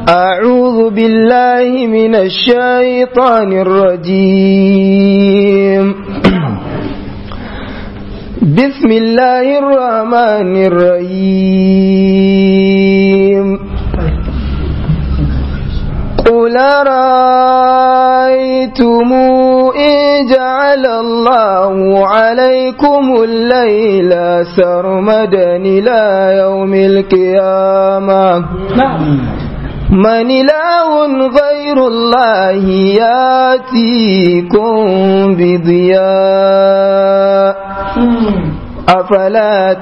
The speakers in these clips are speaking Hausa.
أعوذ بالله من الشيطان الرجيم بسم الله الرحمن الرحيم قل رأيتم إن جعل الله عليكم الليل سرمدا إلى يوم القيامة من إله غير الله ياتيكم بضياء أفلا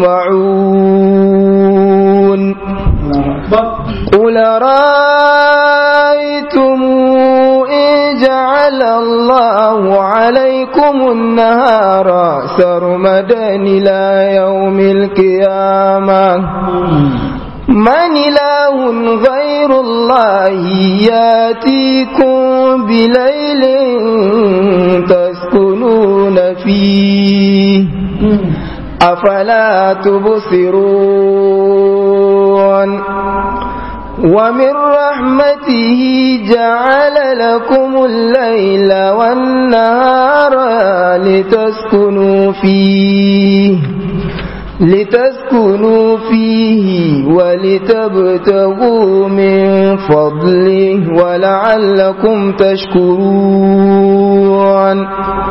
تسمعون قل رأيتم إن جعل الله عليكم النهار سرمدا إلى يوم القيامة من إله غير الله ياتيكم بليل تسكنون فيه أفلا تبصرون ومن رحمته جعل لكم الليل والنهار لتسكنوا فيه لتسكنوا فيه ولتبتغوا من فضله ولعلكم تشكرون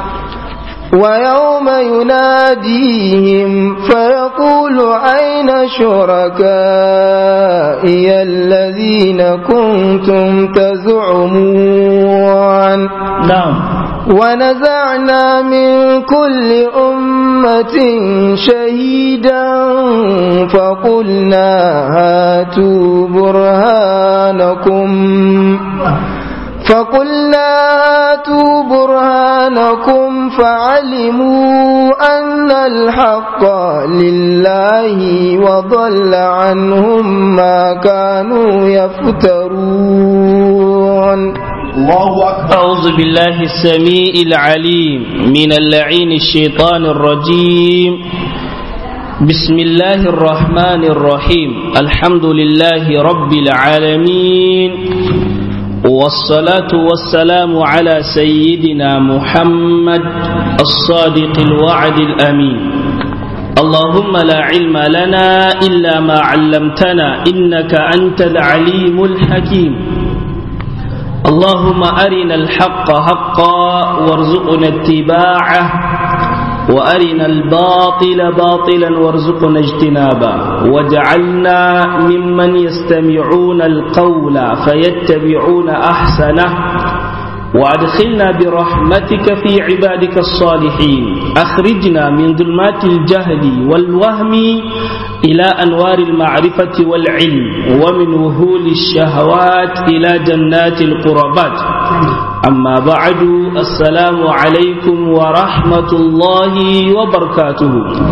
ويوم يناديهم فيقول أين شركائي الذين كنتم تزعمون نعم ونزعنا من كل أمة شهيدا فقلنا هاتوا برهانكم فقلنا هاتوا برهانكم فعلموا أن الحق لله وضل عنهم ما كانوا يفترون الله أكبر أعوذ بالله السميع العليم من اللعين الشيطان الرجيم بسم الله الرحمن الرحيم الحمد لله رب العالمين والصلاة والسلام على سيدنا محمد الصادق الوعد الأمين اللهم لا علم لنا إلا ما علمتنا إنك أنت العليم الحكيم اللهم أرنا الحق حقا وارزقنا اتباعه وأرنا الباطل باطلا وارزقنا اجتنابه واجعلنا ممن يستمعون القول فيتبعون أحسنه وأدخلنا برحمتك في عبادك الصالحين أخرجنا من ظلمات الجهل والوهم إلى أنوار المعرفة والعلم ومن وهول الشهوات إلى جنات القربات أما بعد السلام عليكم ورحمة الله وبركاته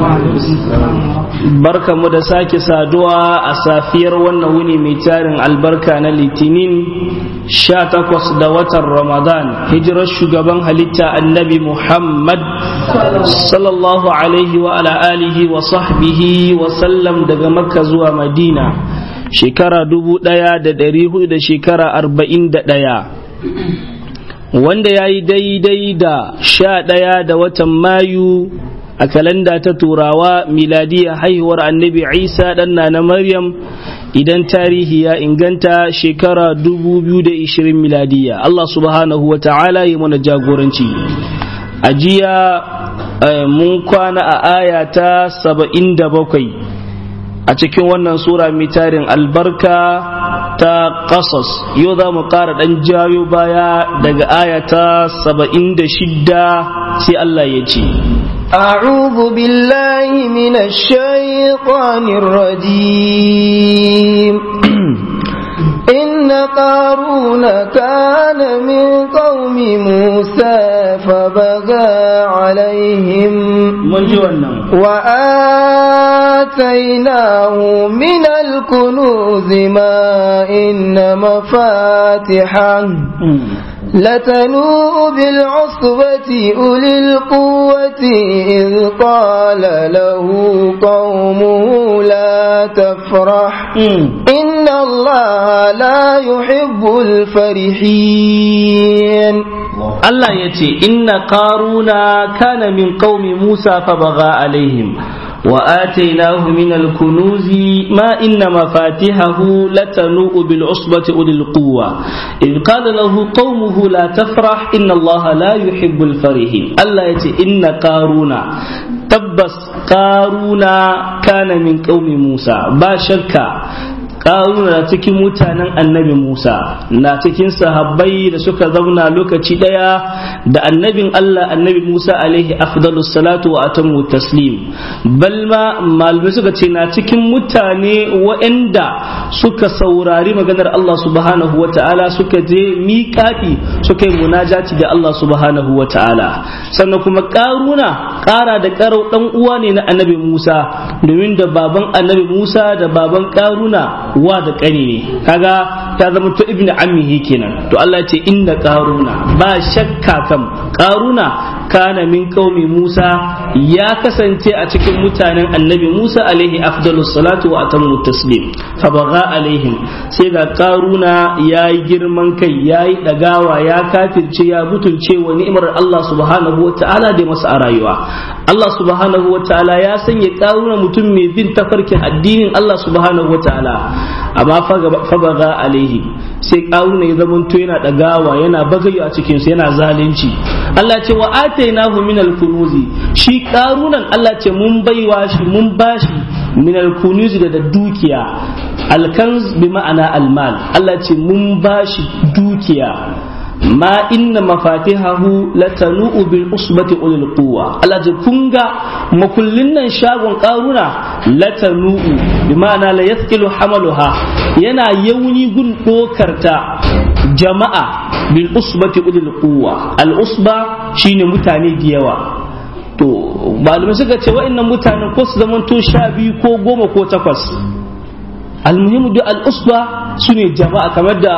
barka mu da sake saduwa a safiyar wannan wuni mai tarin albarka na litinin sha takwas da watan ramadan hijirar shugaban halitta annabi muhammad sallallahu alaihi wa ala alihi wa sahbihi wa sallam daga makka zuwa madina shekara dubu daya da dari hudu da shekara arba'in da daya wanda ya yi daidai da sha daya da watan mayu a kalanda ta turawa miladiya haihuwar annabi isa ɗanna na maryam idan tarihi ya inganta shekara 2020 miladiya allah subhanahu wa ta'ala yi mana jagoranci a jiya mun kwana a aya ta 77 a cikin wannan sura mai tarin albarka ta ƙasas yau za mu ƙara ɗan jayo baya daga aya ta 76 sai allah ya ce أعوذ بالله من الشيطان الرجيم إن قارون كان من قوم موسى فبغى عليهم وآتيناه من الكنوز ما إن مفاتحه لتنوء بالعصبة أولي القوة إذ قال له قومه لا تفرح إن الله لا يحب الفرحين Allah ya ce inna qaruna kana min qaumi Musa fa baga alaihim wa atainahu min al-kunuzi ma inna mafatihahu latanu bil usbati ulil quwwa id qala lahu qaumuhu la tafrah inna Allah la yuhibbul farihin Allah ya ce inna qaruna tabbas qaruna kana min qaumi Musa ba shakka ƙaruna na cikin mutanen annabi Musa na cikin sahabbai da suka zauna lokaci ɗaya da annabin Allah annabi Musa alaihi afdalus salatu wa atamu taslim balma malamai suka ce na cikin mutane waɗanda suka saurari maganar Allah subhanahu wa ta'ala suka je miƙaƙi suka yi munajati da Allah subhanahu wa ta'ala sannan kuma ƙaruna ƙara da ƙarau ɗan uwa ne na annabi Musa domin da baban annabi Musa da baban ƙaruna wa da ƙani ne kaga ta zama to ibnu ammihi kenan to Allah ya ce inna qaruna ba shakka kam qaruna kana min qaumi Musa ya kasance a cikin mutanen annabi Musa alaihi afdalus salatu wa atammu taslim fa baga alaihim sai ga qaruna yayi girman kai yayi dagawa ya kafirce ya butulce wa ni'imar Allah subhanahu wa ta'ala da masa a rayuwa Allah subhanahu wa ta'ala ya sanya qaruna mutum mai bin tafarkin addinin Allah subhanahu wa ta'ala amma fabaga alaihi sai karuna ya zamanto yana dagawa yana bagayo a cikin su yana zalunci Allah ce wa atainahu min al-kunuzi shi karunan Allah ce mun baiwa shi mun bashi min al-kunuzi da dukiya alkanz bi ma'ana al-mal Allah ce mun bashi dukiya ma inna mafatihahu latanu'u bil usbati ulil quwwa Allah ji kunga makullin nan shagon karuna latanu'u bi ma'ana la yathqilu hamaluha yana yauni gun dokarta jama'a bil usbati ulil quwwa al usba shine mutane da yawa to malamai suka ce wa'annan mutanen ko su zamanto sha biyu ko goma ko takwas almuhimu da al'usba su ne jama'a kamar da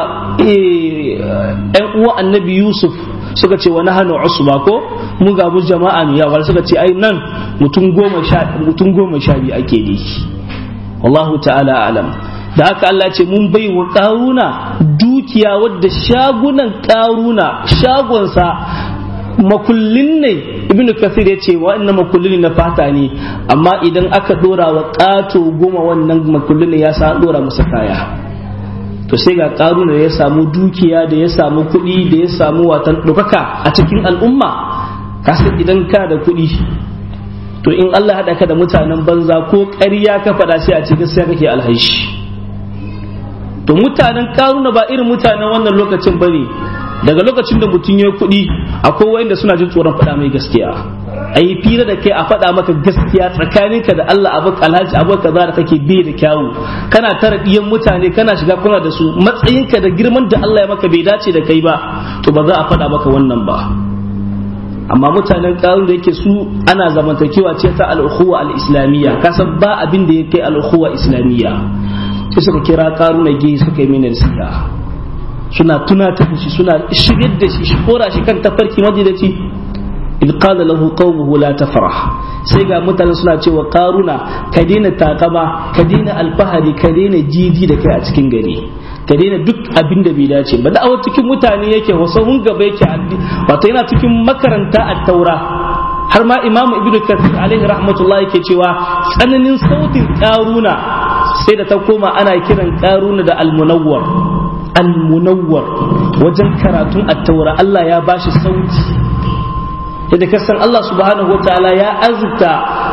‘yan uwa annabi yusuf suka ce wani hannu usba ko mu ga mu jama'a ne yawa suka ce ai nan mutum goma sha biyu ake ne wallahu ta'ala alam da haka Allah ce mun bai wa ƙaruna dukiya wadda shagunan ƙaruna shagonsa makullin ne ibnu kasir ya ce wa'annan makullin na fata ne amma idan aka dora wa ƙato goma wannan makullin ya sa dora masa kaya to sai ga ƙaruna da ya samu dukiya da ya samu kuɗi da ya samu watan ɗaukaka a cikin al'umma kasan idan ka da kuɗi to in Allah haɗa ka da mutanen banza ko ƙarya ka faɗa sai a ce gaskiya kake alhaishi to mutanen ƙaruna ba irin mutanen wannan lokacin bane daga lokacin da mutum ya kuɗi akwai wanda suna jin tsoron faɗa mai gaskiya a yi fira da kai a faɗa maka gaskiya tsakaninka da Allah abu alhaji abu kaza da kake bai da kyawu kana tara ɗiyan mutane kana shiga kuna da su matsayinka da girman da Allah ya maka bai dace da kai ba to ba za a faɗa maka wannan ba amma mutanen ƙarun da yake su ana zamantakewa ce ta al'ukhuwa al-islamiyya kasan ba abin da ya kai al'ukhuwa islamiyya sai suka kira ƙaruna ge suka yi mini nasiha suna tunatar da shi suna shigar da shi shi kora shi kan tafarki majidaci in qala lahu qaumuhu la tafrah sai ga mutane suna cewa karuna ka daina takama ka daina alfahari ka daina jiji da kai a cikin gari ka daina duk abin da bai dace ba da'awar cikin mutane yake wasahun gaba yake wato yana cikin makaranta a taura har ma imamu ibnu kathir alaihi rahmatullah yake cewa tsananin sautin karuna sai da ta koma ana kiran karuna da almunawwar almunawwar wajen karatun attaura Allah ya bashi sauti yadda kasan Allah subhanahu wa ta'ala ya azurta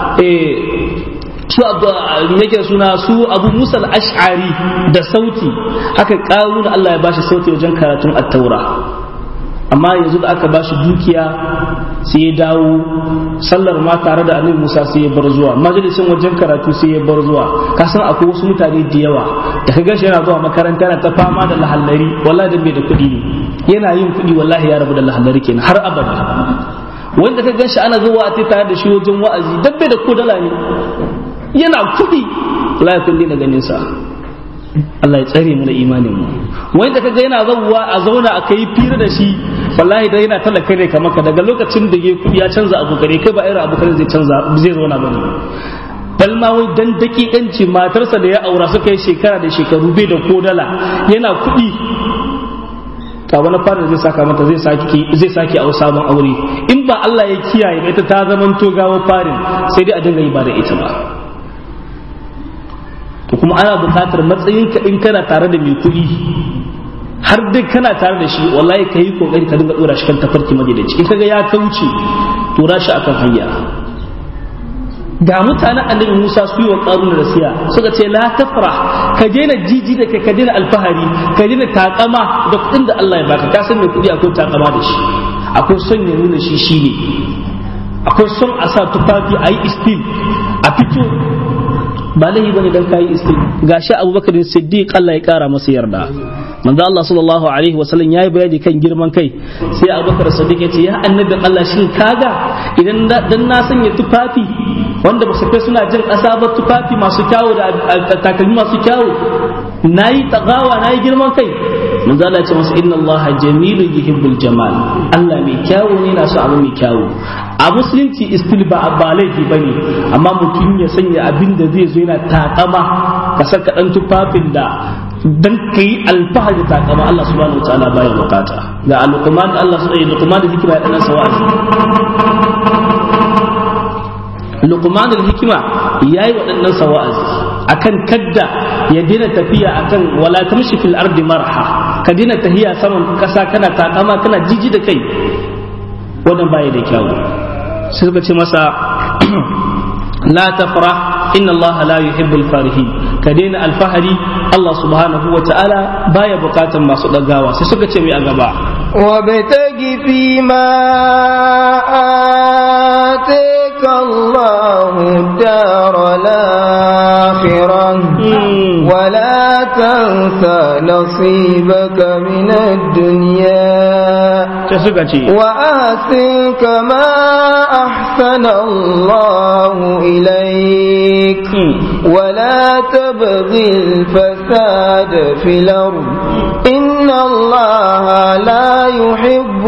su yake suna su abu musa al-ash'ari da sauti haka karuna Allah ya bashi sauti wajen karatun attaura amma yanzu da aka bashi dukiya sai ya dawo sallar ma tare da annabi Musa sai ya bar zuwa majalisin wajen karatu sai ya bar zuwa ka san akwai wasu mutane da yawa da ka gashi yana zuwa makaranta yana ta fama da lahallari wallahi da bai da kuɗi ne yana yin kuɗi wallahi ya rabu da lahallari kenan har abada wanda ka gashi ana zuwa a tare da shi wajen wa'azi dan bai da ko dala ne yana kuɗi wallahi kun daina ganin sa Allah ya tsare mu da imanin mu wanda kaga yana zawwa a zauna a kai fira da shi wallahi da yana talaka ne kamar ka daga lokacin da ya kudi ya canza abu kare kai ba irin abu kare zai canza zai zauna bane bal ma wai dan dakikanci matarsa da ya aura suka yi shekara da shekaru bai da ko dala yana kudi ka wani fara zai saka mata zai saki zai saki a sabon aure in ba Allah ya kiyaye ba ita ta zaman to gawo farin sai dai a dinga yi ba da ita ba to kuma ana buƙatar matsayin ka in kana tare da mai kuɗi har dai kana tare da shi wallahi ka yi kokari ka dinga dora shi kan tafarki majalici in kaga ya kauce tura shi akan hanya ga mutanen annabi Musa su yi wa ƙarun da siya suka ce la tafra ka daina jiji da ka daina alfahari ka daina takama da kuɗin da Allah ya baka ka san mai kuɗi akwai takama da shi akwai son ya nuna shi shine akwai son a sa tufafi a yi istil a fito ba laifi bane dan kayi istil gashi Abubakar Siddiq Allah ya kara masa yarda manzo Allah sallallahu alaihi wa sallam yayi bayani kan girman kai sai Abubakar Siddiq ya ce ya annabin Allah shin kaga idan dan na sanya tufafi wanda ba su kai suna jin ƙasa ba tufafi masu kyawu da takalmi masu kyawu nayi tagawa nayi girman kai manzo Allah ya ce masa inna Allah jamilun yuhibbul jamal Allah mai kyawu ne na so abu mai kyawu a musulunci istil ba ba laifi bane amma mutum ya sanya abin da zai zo yana takama ka saka dan tufafin da dan kai alfahari takama Allah subhanahu wa ta'ala baya bukata ga alquman Allah subhanahu wa ta'ala da hikima ya dan sawazi Luqman al-hikima yayi waɗannan sawa'azi akan kadda ya dina tafiya akan wala tamshi fil ardi marha ka dina tahiya saman kasa kana takama kana jiji da kai wannan baya da kyau sai suka ce masa la tafrah inna Allah la yuhibbul farihin ka daina alfahari Allah subhanahu wa ta'ala baya bukatan masu dagawa sai suka ce mai a gaba وابتغ فيما آتيك الله الدار الآخرة ولا تنس نصيبك من الدنيا وأحسن كما أحسن الله إليك ولا تبغي الفساد في الأرض إن الله لا يحب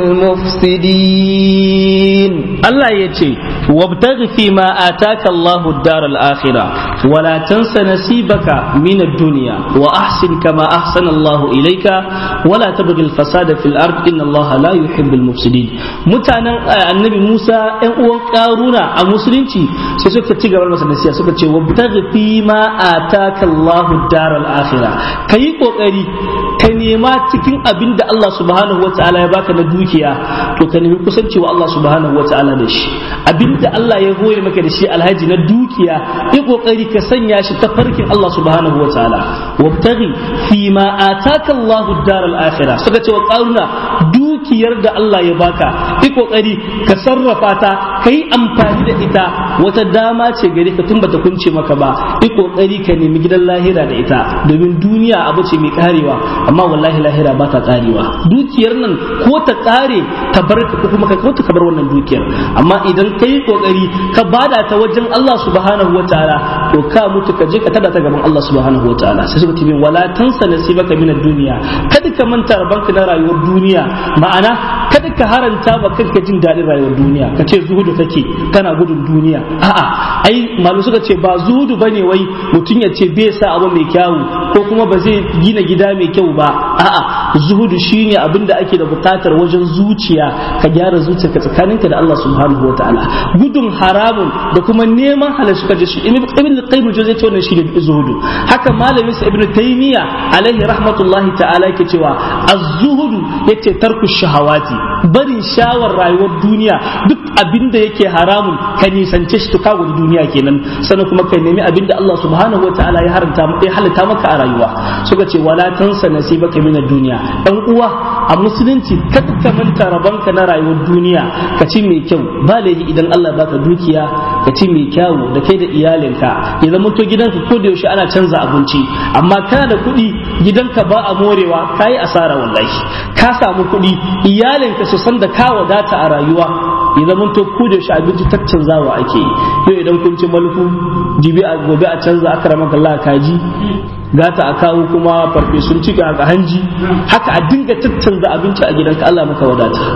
المفسدين الله يتي وابتغ فيما آتاك الله الدار الآخرة ولا تنس نصيبك من الدنيا وأحسن كما أحسن الله إليك ولا تبغي الفساد في الأرض إن الله لا يحب المفسدين متانا النبي موسى أن قارونا المسلمين سيسوك تيغا والمسا نسيا سوك تي وابتغ فيما آتاك الله الدار الآخرة كي قوكري كنيما تكين أبين الله سبحانه وتعالى يباك ندوكيا تو كنيما كسنتي والله سبحانه وتعالى دش أبين da Allah ya goye maka da shi alhaji na dukiya yi kokari ka sanya shi ta farkin Allah subhanahu wa ta'ala wabtaghi fi ma ataka Allahu daral akhirah suka ce wa qaruna dukiyar da Allah ya baka yi kokari ka sarrafa ta kai amfani da ita wata dama ce gare ka tun bata kunce maka ba yi kokari ka nemi gidan lahira da ita domin duniya abu ce mai karewa amma wallahi lahira ba ta karewa dukiyar nan ko ta kare ta bar ko kuma ka ta bar wannan dukiyar amma idan kai kokari ka bada ta wajen Allah subhanahu wataala to ka mutu ka je ka tada ta gaban Allah subhanahu wataala sai suka ce wala tansa nasibaka min ad-dunya kada ka manta rabanka na rayuwar duniya ma'ana kada ka haranta ba kanka jin daɗin rayuwar duniya ka ce zuhudu kake kana gudun duniya a'a ai malu suka ce ba zuhudu bane wai mutum ya ce bai sa abu mai kyawu ko kuma ba zai gina gida mai kyau ba a'a zuhudu shine abin da ake da bukatar wajen zuciya ka gyara zuciyarka tsakaninka da Allah subhanahu wataala gudun haramun da kuma neman halal suka je shi ibn qayyim zai ce wannan shine zuhudu haka malamin sa ibn taymiya alaihi rahmatullahi ta'ala yake cewa az-zuhudu yace tarku shahawati barin shawar rayuwar duniya duk abin da yake haramun ka nisance shi to ka gudu duniya kenan sannan kuma ka nemi abin da Allah subhanahu wataala ya haramta ya halatta maka a rayuwa suka ce wala tansa nasibaka min ad-dunya dan uwa a musulunci kada ka manta rabanka na rayuwar duniya ka ci mai kyau ba laifi idan Allah baka dukiya ka ci mai kyau da kai da iyalinka ya zama to gidanka ko da yaushe ana canza abinci amma kana da kuɗi gidanka ba a morewa kayi asara wallahi ka samu kuɗi iyalinka su san da ka wadata a rayuwa ya zama to ko da yaushe abinci tattanzawa ake yi yau idan kun ci malku jibi a gobe a canza aka ramaka Allah kaji gata a kawo kuma farfesun cika a hanji haka a dinga tattanza abinci a gidanka Allah maka wadata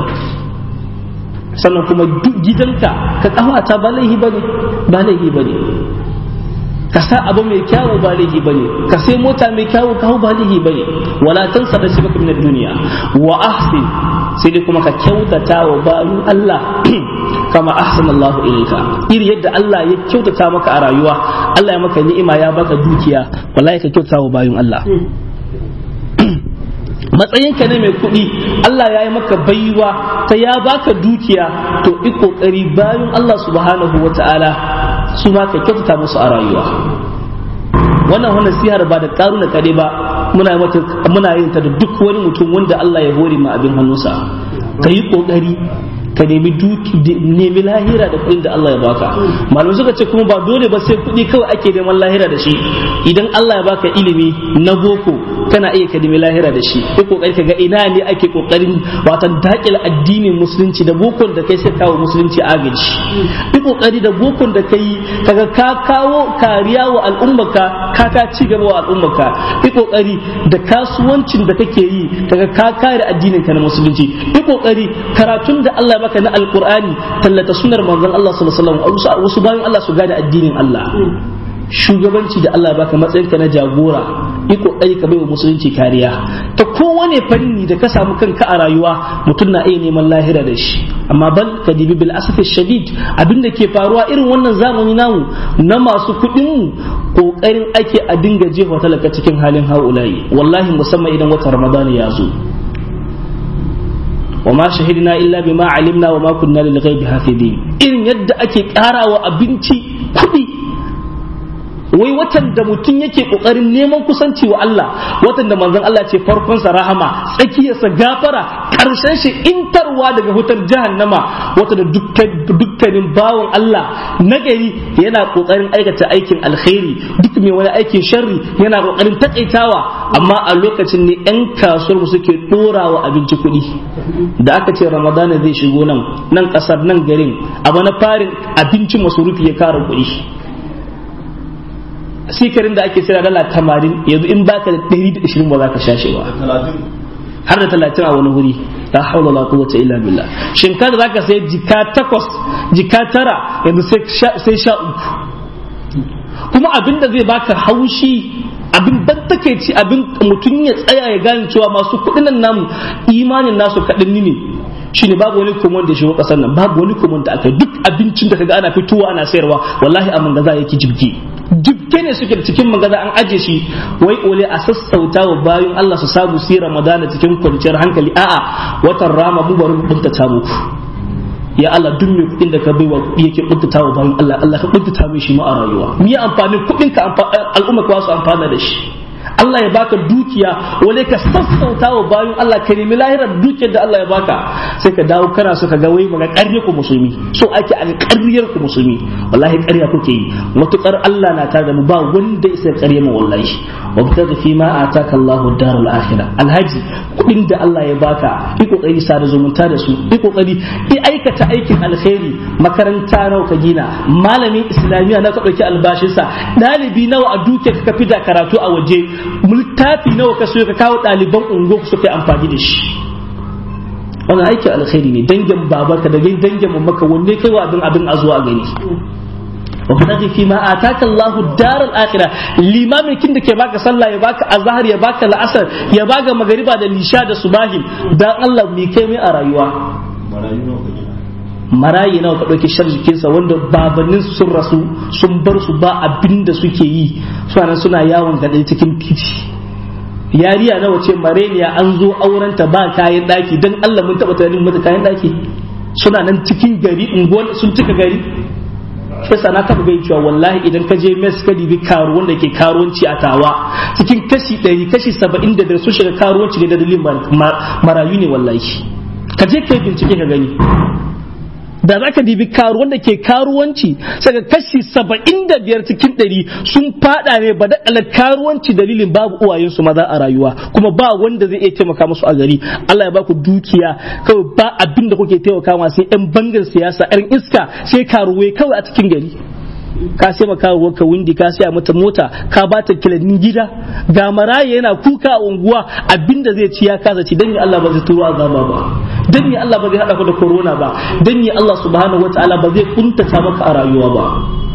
sannan kuma duk gidanka ka kawata ba laihi bane ba laihi bane ka sa abu mai kyawu ba laifi bane ka sai mota mai kyawu ka hau ba laifi bane wala tansa da shi baka min duniya wa ahsin sai dai kuma ka kyautata wa bayan Allah kama ahsana Allah ilayka iri yadda Allah ya kyautata maka a rayuwa Allah ya maka ni'ima ya baka dukiya wallahi ka kyautata wa bayan Allah matsayinka ne mai kuɗi Allah ya yi maka baiwa ta ya baka dukiya to i kokari bayan Allah subhanahu wa ta'ala su ma ka kyautata musu a rayuwa wannan wannan sihar ba da karuna kade ba muna mata muna yin ta da duk wani mutum wanda Allah ya hore ma abin hannunsa ka yi kokari ka nemi duki nemi lahira da kuɗin da Allah ya baka malamai suka ce kuma ba dole ba sai kuɗi kawai ake neman lahira da shi idan Allah ya baka ilimi na boko kana iya ka nemi lahira da shi ko kokari ka ga ina ne ake kokarin watan dakil addinin musulunci da bokon da kai sai kawo musulunci agaji yi kokari da bokon da kai kaga ka kawo kariya wa al'ummarka ka ka ci gaba wa al'ummarka yi kokari da kasuwancin da kake yi kaga ka kare addinin ka na musulunci yi kokari karatun da Allah ya baka na alqur'ani tallata sunnar manzon Allah sallallahu alaihi wasallam wasu bayan Allah su gane addinin Allah shugabanci da Allah baka matsayinka na jagora yi kokari ka baiwa musulunci kariya ta kowane fanni da ka samu kanka a rayuwa mutum na iya neman lahira da shi amma bal ka dibi bil asafi shadid abinda ke faruwa irin wannan zamani namu na masu kuɗin mu kokarin ake a dinga jefa talaka cikin halin haulayi wallahi musamman idan watan ramadana ya zo وما شهدنا إلا بما علمنا وما كنا للغيب حافظين إن يد أكي قارا وأبنتي كدي wai watan da mutum yake kokarin neman kusanci wa Allah watan da manzon Allah ce farkon sa rahama tsakiyarsa gafara karshen shi intarwa daga hutar jahannama wata da dukkanin bawon Allah nagari yana kokarin aikata aikin alkhairi duk mai wani aikin sharri yana kokarin takaitawa amma a lokacin ne yan kasuwar suke dorawa abinci kuɗi da aka ce ramadana zai shigo nan nan kasar nan garin abu na farin abincin masarufi ya kara kuɗi sikarin da ake sayar dala tamanin yanzu in baka da ɗari da ishirin ba za ka sha shi ba har da talatin a wani wuri la haula la quwwata illa billah shinkafa da zaka sai jika takwas jika tara yanzu sai sha uku kuma abin da zai baka haushi abin ban takeici abin mutum ya tsaya ya gane cewa masu kuɗin nan namu imanin nasu kaɗan ne shine babu wani komon da shigo kasar nan babu wani komon da aka duk abincin da kaga ana fitowa ana sayarwa wallahi a mangaza yake jibge jibge ne suke cikin magaza an aje shi wai ole a sassauta wa bayan Allah su samu su Ramadana cikin kwanciyar hankali a'a watan rama mu bari buntata muku ya Allah duk mai kuɗin da ka baiwa kuɗi yake buntata wa bayan Allah Allah ka buntata mai shi ma a rayuwa mu yi amfanin kuɗin ka al'umma ka su amfana da shi Allah ya baka dukiya wale ka sassauta wa bayan Allah ka nemi lahirar dukiyar da Allah ya baka sai ka dawo kana so ka ga wai maga ƙarya ku musulmi so ake a ƙaryar ku musulmi wallahi ƙarya kuke yi matukar Allah na tare da mu ba wanda isa ƙarya mu wallahi wa bitaga fi ma ataka Allahu daral akhirah alhaji kudin da Allah ya baka yi kokari sa da zumunta da su yi kokari yi aikata aikin alkhairi makaranta nawa ka gina malamin islamiya na ka dauki albashinsa dalibi nawa a duke ka fi da karatu a waje littafi nawa ka so ka kawo ɗaliban ungo su kai amfani da shi wannan aikin alkhairi ne dangin babarka da dangin mamaka wanne kai wa abin abin a zuwa a gani وابتغي فيما آتاك الله الدار الآخرة limamin kin da ke baka sallah ya baka azhar ya baka la'asar ya baka magariba da lisha da subahin dan Allah me kai mai a rayuwa marayi nawa ka ɗauki shar jikinsa wanda babannin sun rasu sun bar su ba abin da suke yi suna suna yawon gaɗe cikin titi yariya nawa ce mareniya an zo aurenta ba kayan ɗaki don Allah mun taɓa tunanin mata kayan ɗaki suna nan cikin gari unguwar sun cika gari yasa na taɓa gai cewa wallahi idan ka je mes ka dibi karuwan da ke karuwanci a tawa cikin kashi ɗari kashi saba'in da biyar sun shiga karuwanci ne da dalilin marayu ne wallahi ka je kai bincike ka gani da za ka dibi karuwan da ke karuwanci saka kashi saba'in da biyar cikin ɗari sun fada ne ba da karuwanci dalilin babu uwayensu maza a rayuwa kuma ba wanda zai iya taimaka musu a gari Allah ya baku dukiya kawai ba abin da kuke taimaka ma sai yan bangar siyasa yan iska sai karuwai kawai a cikin gari ka sai maka ka windi ka sai mata mota ka ba ta kilannin gida ga maraye yana kuka a unguwa abinda zai ci ya kasa ci dan ya Allah ba zai turo azaba ba dan ya Allah ba zai hada ku da corona ba dan ya Allah subhanahu wataala ba zai kuntata maka a rayuwa ba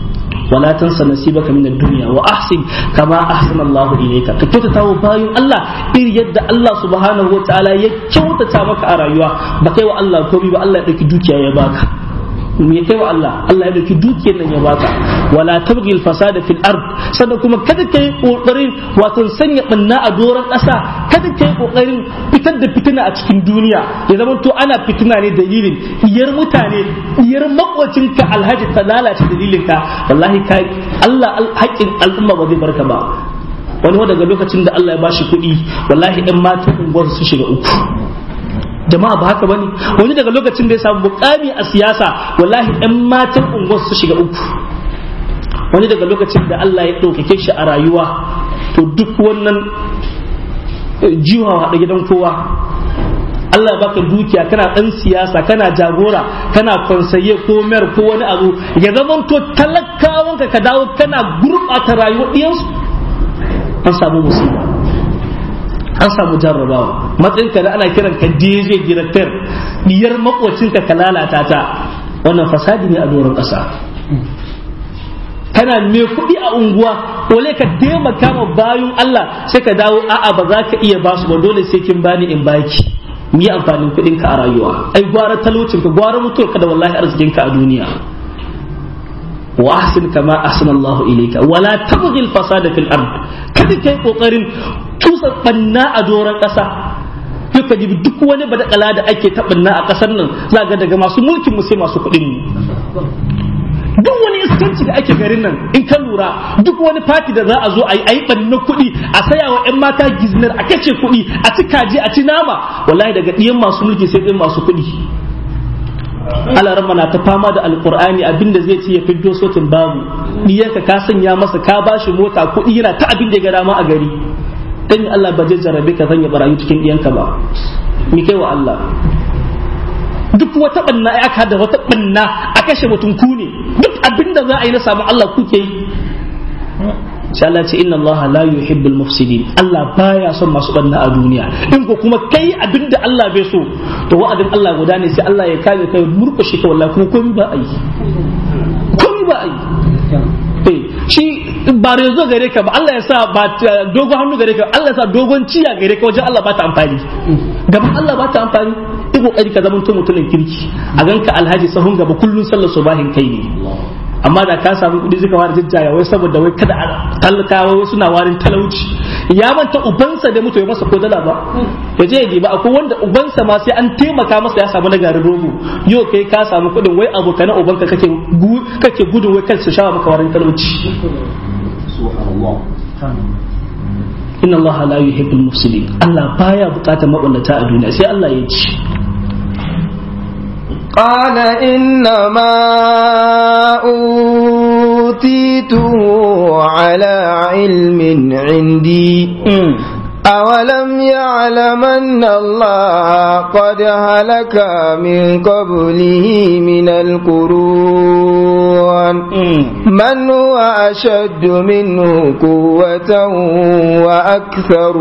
wala tansa nasibaka min ad-dunya wa ahsin kama ahsana Allah ilayka ka kyautata wa bayin Allah iri yadda Allah subhanahu wa ta'ala ya kyautata maka a rayuwa ba kai wa Allah komai ba Allah ya dauki dukiya ya baka me kai wa Allah Allah ya dauki dukiyar nan ya baka wala tabghil fasada fil ard sannan kuma kada kai kokarin wato sanya banna a doron ƙasa kada kai kokarin fitar da fitina a cikin duniya ya zama to ana fitina ne dalilin iyar mutane iyar makwacin ka alhaji ta lalace dalilin ka wallahi kai Allah haƙƙin al'umma ba zai barka ba wani daga lokacin da Allah ya bashi kuɗi wallahi ɗan matan unguwar su shiga uku jama'a ba haka bane wani daga lokacin da ya samu mukami a siyasa wallahi ɗan matan unguwar su shiga uku wani daga lokacin da Allah ya ɗaukake shi a rayuwa to duk wannan jiwa da gidan kowa Allah ya baka dukiya kana ɗan siyasa kana jagora kana konsaye ko mayar ko wani abu ya zama to talakawanka ka dawo kana gurɓata rayuwar ɗiyansu an samu musiba an samu jarrabawa matsayinka da ana kiran ka DJ director diyar makwacinka ka lalata ta wannan fasadi ne a doron ƙasa kana me kuɗi a unguwa wale ka taimaka ma bayun Allah sai ka dawo a'a ba za ka iya basu ba dole sai kin bani in baki mu yi amfanin kuɗin ka a rayuwa ai gwara talaucin ka gwara mutuwar ka da wallahi arzikin ka a duniya wa ahsin kama ahsana Allah ilayka wala tabghi al-fasada fil ard kada kai kokarin tusa banna a doron kasa duka dibi duk wani badakala da ake taɓanna a kasar nan za ga daga masu mulkin mu sai masu kuɗin mu duk wani iskanci da ake garin nan in ka lura duk wani fati da za a zo a yi ayi banna kuɗi a saya wa 'yan mata giznar a kace kuɗi a ci kaji a ci nama wallahi daga ɗiyan masu mulki sai ɗin masu kuɗi alarma na ta fama da alkur'ani abinda zai ce ya fiddo sotin babu diyarka ka sanya masa ka bashi mota kuɗi yana ta abin da ya ga dama a gari dan Allah ba zai jarabe ka sanya barayi cikin diyanka ba mi kai wa Allah duk wata banna ya aka da wata banna a kashe mutum ku ne duk abinda za a yi na samu Allah kuke yi sai Allah ce inna Allah la yuhibbul mufsidin Allah baya son masu banna a duniya in ko kuma kai abinda Allah bai so to wa'adin Allah guda ne sai Allah ya kame kai murkushe ka wallahi kuma komai ba a yi komai ba a yi eh shi ba rezo gare ka ba Allah ya sa ba dogon hannu gare ka Allah ya sa dogon ciya gare ka wajen Allah ba ta amfani gaban Allah ba ta amfani yi kokari ka zama mutumin kirki a ganka alhaji sahun gaba kullun sallar subahin kai ne amma da ka samu kuɗi suka fara jajjaya wai saboda wai kada a talakawa wai suna warin talauci ya manta ubansa da mutu ya masa ko dala ba ya je ya ba akwai wanda ubansa ma sai an taimaka masa ya samu na garin rogo yau kai ka samu kuɗin wai abokanan ubanka kake kake gudun wai kansu shawa maka warin talauci inna Allah la yuhibbul mufsidin Allah baya bukatar maballata a duniya sai Allah ya ci قال إنما أوتيته على علم عندي أولم يعلم أن الله قد هلك من قبله من القرون من هو أشد منه قوة وأكثر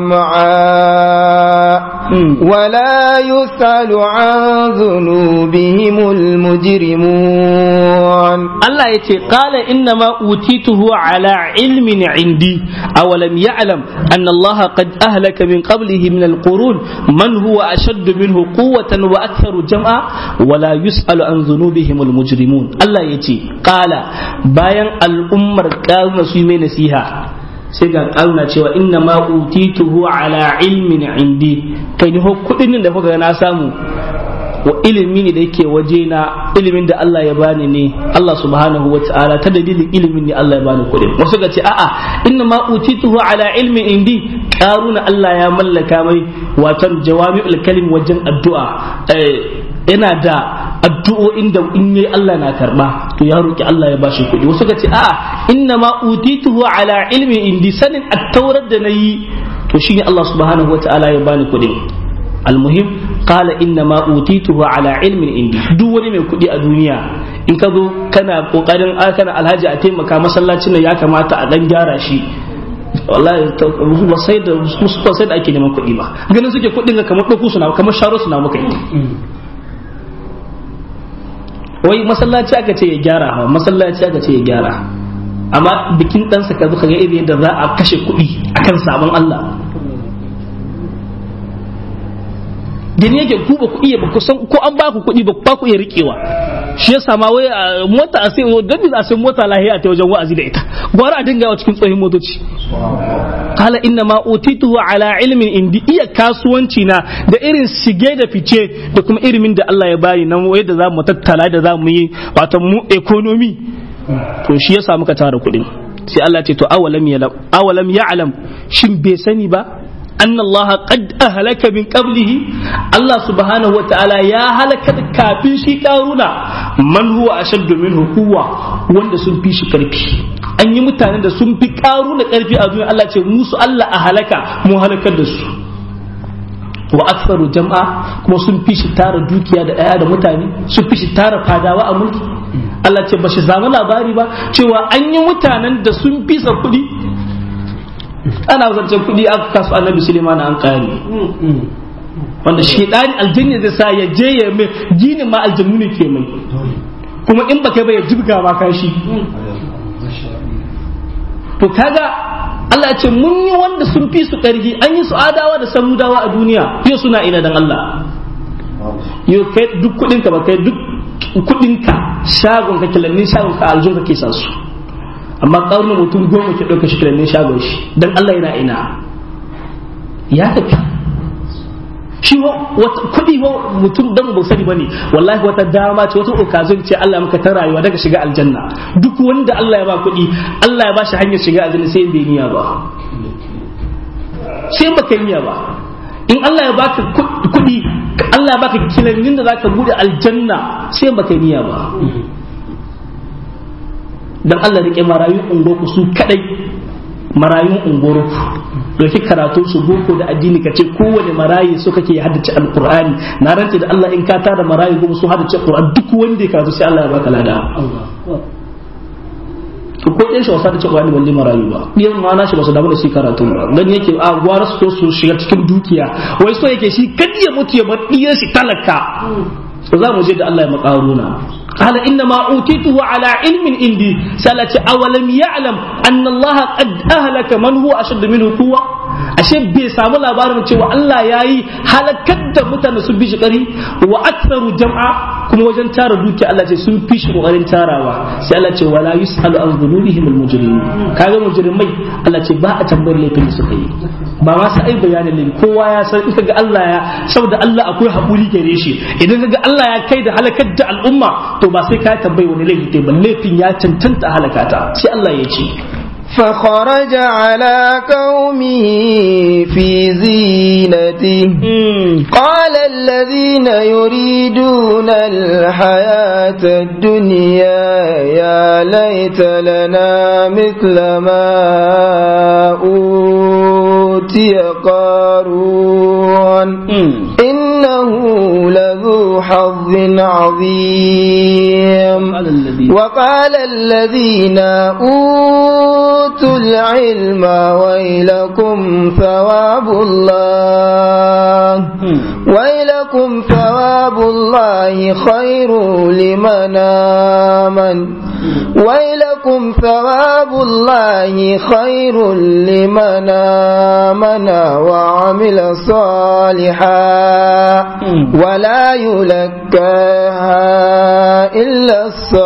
جمعا ولا يسأل عن ذنوبهم المجرمون الله يتي قال إنما أوتيته على علم عندي أولم يعلم أن الله قد أهلك من قبله من القرون من هو أشد منه قوة وأكثر جمعا ولا يسأل عن ذنوبهم المجرمون الله يتي قال باين الأمر كاونا سيمين نسيها sai ga ƙaruna cewa inna ma utituhu ala ilmin indi kai ni kudin da kuka na samu wa ilimi ne da yake waje na ilimin da Allah ya bani ne Allah subhanahu wa ta'ala ta dalilin ilimin ne Allah ya bani kuɗin wasu ga ce a'a inna ma utituhu ala ilmi indi karuna Allah ya mallaka mai watan jawami'ul kalim wajen addu'a yana da addu'o'in da in yayi Allah na karba to ya roki Allah ya bashi kuɗi wasu ga ce a'a inna ma utituhu ala ilmi indi sanin at-taurat da nayi to shine Allah subhanahu wa ta'ala ya bani kuɗin almuhim qala inna ma utituhu ala ilmin indi duk wani mai kuɗi a duniya in ka zo kana kokarin kana alhaji a taimaka masallacin nan ya kamata a dan gyara shi wallahi ba sai da ba sai da ake neman kuɗi ba ganin suke kuɗin ga kamar ɗauko suna kamar sharo suna muka yi wai masallaci aka ce ya gyara ha masallaci aka ce ya gyara amma bikin ɗansa ka zo ka ga irin yadda za a kashe kuɗi akan sabon Allah da ne yake ku ba ku iya ba ku san ko an ba ku kuɗi ba ku iya riƙewa shi ya sama wai mota a sai don da sai mota lahiya ta wajen wa'azi da ita gwara a dinga yawa cikin tsohon motoci kala inna ma utituhu ala ilmin indi iya kasuwanci na da irin shige da fice da kuma ilimin da Allah ya bani nan yadda za mu tattala da za mu yi wato mu economy to shi ya samu ka tara kuɗin sai Allah ce to awalam ya awalam ya'lam shin bai sani ba أن الله قد أهلك من قبله الله سبحانه وتعالى يا هلك كافين شي كارونا من هو أشد منه قوة وند سن في شي كرفي an yi mutanen da sun fi karu da karfi a duniya Allah ce musu Allah a halaka mu halakar da su wa aktsaru jam'a kuma sun fi shi tara dukiya da ɗaya da mutane sun fi shi tara fadawa a mulki Allah ce ba shi zama labari ba cewa an yi mutanen da sun fi sa kuɗi ana zancen kuɗi aka kasu annabi suleiman an kare wanda shaidani aljanna zai sa ya je ya mai ginin ma aljannu ne ke mai kuma in baka ba ya jibga ma kashi to kaga Allah ya ce mun yi wanda sun fi su ƙarfi an yi su adawa da samudawa a duniya yau suna ina dan Allah yau kai duk kuɗinka ba kai duk kuɗinka shagon ka kilannin shagon ka aljun ka ke sa su amma ƙaunar mutum goma ke ɗauka shi kilannin shagon shi don Allah yana ina ya tafi shi wata kuɗi wa mutum dan ba sani bane wallahi wata dama ce wata okazon ce Allah maka ta rayuwa daga shiga aljanna duk wanda Allah ya ba kuɗi Allah ya ba shi hanyar shiga aljanna sai bai niyya ba sai baka niyya ba in Allah ya baka kuɗi Allah ya baka kilannin da zaka bude aljanna sai baka niyya ba dan Allah rike marayun ungoku su kadai marayun ungoro dauki karatu su boko da addini ka ce kowane marayi so kake haddace alqur'ani na rantse da Allah in ka tara marayi goma su haddace alqur'ani duk wanda ya karatu sai Allah ya baka lada to ko ɗan shi wasa da cewa balle marayu ba ɗiyan ma na shi ba su damu da shi karatu ba dan yake a gwara su su shiga cikin dukiya wai so yake shi kadi ya mutu ya bar ɗiyan shi talaka za mu je da Allah ya makaruna قال إنما أوتيته على علم عندي سألت أولم يعلم أن الله قد أهلك من هو أشد منه قوة ashe bai samu labarin cewa Allah ya yi halakar da mutane sun fi shi ƙari wa aktsaru jam'a kuma wajen tara dukiya Allah ce sun fi shi ƙoƙarin tarawa sai Allah ce wala yusalu an dhunubihim al mujrimin kaga mujrimai Allah ce ba a tambayar laifin da suka yi ba ma sai ai bayanin laifi kowa ya san in kaga Allah ya saboda Allah akwai haƙuri gare shi idan kaga Allah ya kai da halakar da al'umma to ba sai ka tambayi wani laifi ba laifin ya cancanta halakata sai Allah ya ce فخرج على قومه في زينته قال الذين يريدون الحياة الدنيا يا ليت لنا مثل ما أوتي قارون إنه لذو حظ عظيم وقال الذين أوتوا العلم ويلكم ثواب الله ويلكم ثواب الله خير لمن آمن ويلكم ثواب الله خير لمن آمن وعمل صالحا ولا يلكاها إلا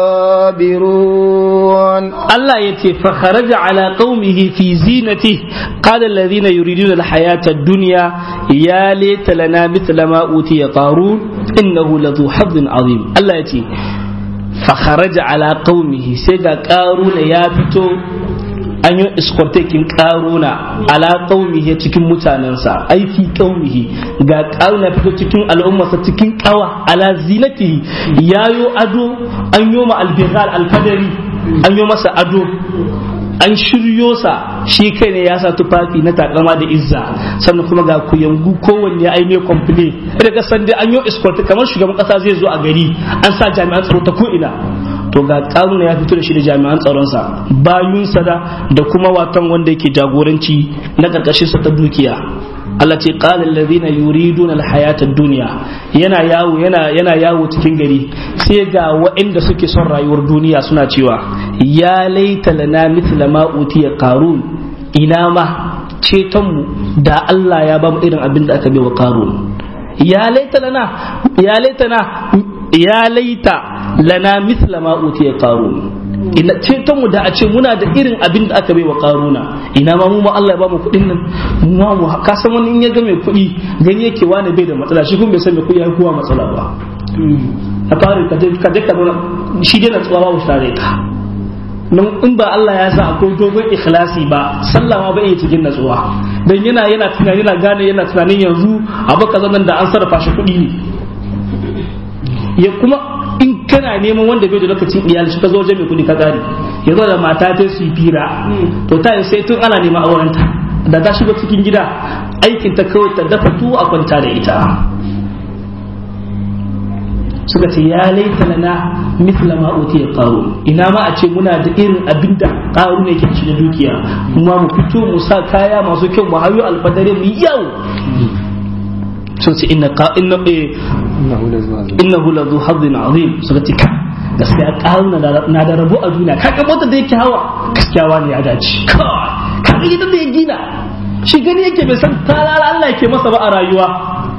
الصابرون الله يتي فخرج على قومه في زينته قال الذين يريدون الحياة الدنيا يا ليت لنا مثل ما أوتي قارون إنه لذو حظ عظيم الله يتي فخرج على قومه سيغا قارون يا فتو an yi iskortekin karuna ala qaumihi cikin mutanensa ai fi qaumihi ga karuna fito cikin al'ummarsa cikin kawa ala zinatihi yayo ado an yi ma albighal alfadari an yi masa ado an shiryo sa shi kai ne ya sa tufafi na takama da izza sannan kuma ga kuyangu kowanne ya aime komple da kasan dai an yi escort kamar shugaban kasa zai zo a gari an sa jami'an tsaro ta ko ina to ga karuna ya fito da shi da jami'an tsaronsa bayunsa da da kuma watan wanda yake jagoranci na karkashin sa ta dukiya Allah ce qala alladhina yuriduna alhayata ad-dunya yana yawo yana yana yawo cikin gari sai ga waɗanda suke son rayuwar duniya suna cewa ya laita lana mithla ma utiya qarun ina ma ceton mu da Allah ya ba mu irin abin da aka bai wa qarun ya laita lana ya laita na ya laita lana mithla ma utiya qarun ina ceton mu da a ce muna da irin abin da aka bai wa karuna ina ma mu ma Allah ya ba mu kuɗin nan mu ma mu ka san wani in ya ga mai kuɗi gani yake wani bai da matsala shi kuma bai san mai kuɗi ya kuwa matsala ba a fara ka je ka je ka shi dai na tsawa babu share ka nan in ba Allah ya sa akwai dogon ikhlasi ba sallah ma bai cikin natsuwa dan yana yana tunani yana gane yana tunanin yanzu abu kaza nan da an sarrafa shi kuɗi ne ya kuma in kana neman wanda bai da lokacin iyali shi ka zo wajen mai kudi ka kare ya zo da mata ta su yi fira to ta yi sai tun ana neman aurenta da ta shiga cikin gida aikin ta kawai ta dafa tuwo a kwanta da ita suka ce ya laita lana mithla ma utiya qaru ina ma a ce muna da irin abinda qaru ne ke ci da dukiya kuma mu fito mu sa kaya masu kyau mu hayo alfadare mu yau sun ce inna ka inna innahu la zu hazzin azim suka ce gaskiya karuna na da rabu a duniya kaga mota da yake hawa gaskiya wani ya dace kaga gidan da ya gina shi gani yake bai san talala Allah yake masa ba a rayuwa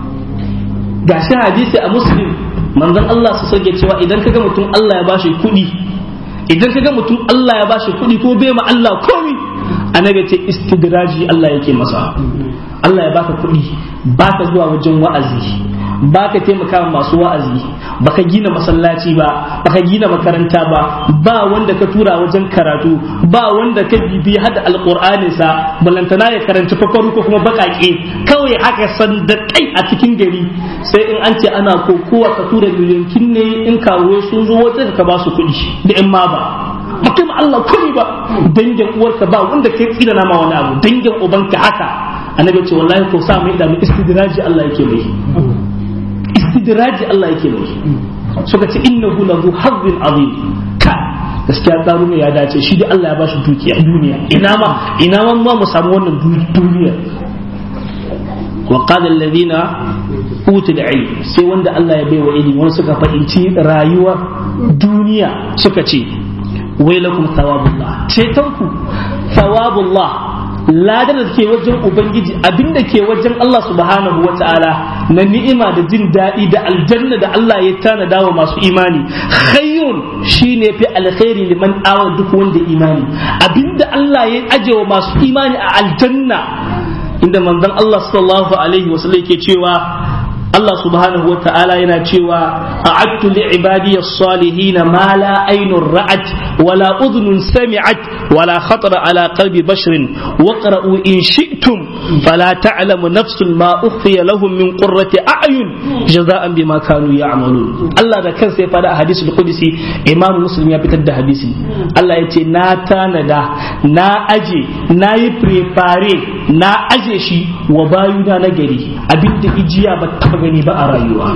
gashi hadisi a muslim manzon Allah su sake cewa idan kaga mutum Allah ya bashi kuɗi idan kaga mutum Allah ya bashi kuɗi ko bai ma Allah komi annabi ce istidraji Allah yake masa Allah ya baka kuɗi baka zuwa wajen wa'azi baka taimaka masu wa'azi baka gina masallaci ba baka gina makaranta ba ba wanda ka tura wajen karatu ba wanda ka bibi hada alqur'anin sa balantana ya karanci fakaru ko kuma bakake kawai haka san da kai a cikin gari sai in an ce ana kokowa ka tura miliyankin ne in kawo sun zo wata ka ba su kuɗi da in ma ba ba kai Allah kuni ba dangin uwarka ba wanda kai tsina na ma wani abu dangin ubanka haka annabi ce wallahi ko sa mai da mu istidraji Allah yake mai istidraji Allah yake mai suka ce innahu lahu hazzin azim ka gaskiya karuna ya dace shi da Allah ya bashi dukiya duniya ina ma ina ma mu samu wannan duniya wa qala alladhina utul ilm sai wanda Allah ya baiwa ilimi wanda suka fahimci rayuwar duniya suka ce wailakum thawabullah cetonku thawabullah ladar da ke wajen ubangiji abinda ke wajen Allah subhanahu wa ta'ala na ni'ima da jin daɗi da aljanna da Allah ya tanada wa masu imani khayrun shine fi alkhairi liman awa duk wanda imani abinda Allah ya aje wa masu imani a aljanna inda manzon Allah sallallahu alaihi wasallam yake cewa Allah subhanahu wa ta'ala yana cewa a'adtu li ibadiy as-salihin ma la aynun ra'at wala udhunun sami'at wala khatara ala qalbi basharin waqra'u in shi'tum fala ta'lamu nafsun ma ukhfiya lahum min qurrati a'yun jaza'an bima kanu ya'malun Allah da kansa ya fada a hadisul qudsi Imam Muslim ya fitar da hadisi Allah ya ce na tanada na aje na yi prepare na aje shi wa bayuna na gari abinda ijiya ba taba gani ba a rayuwa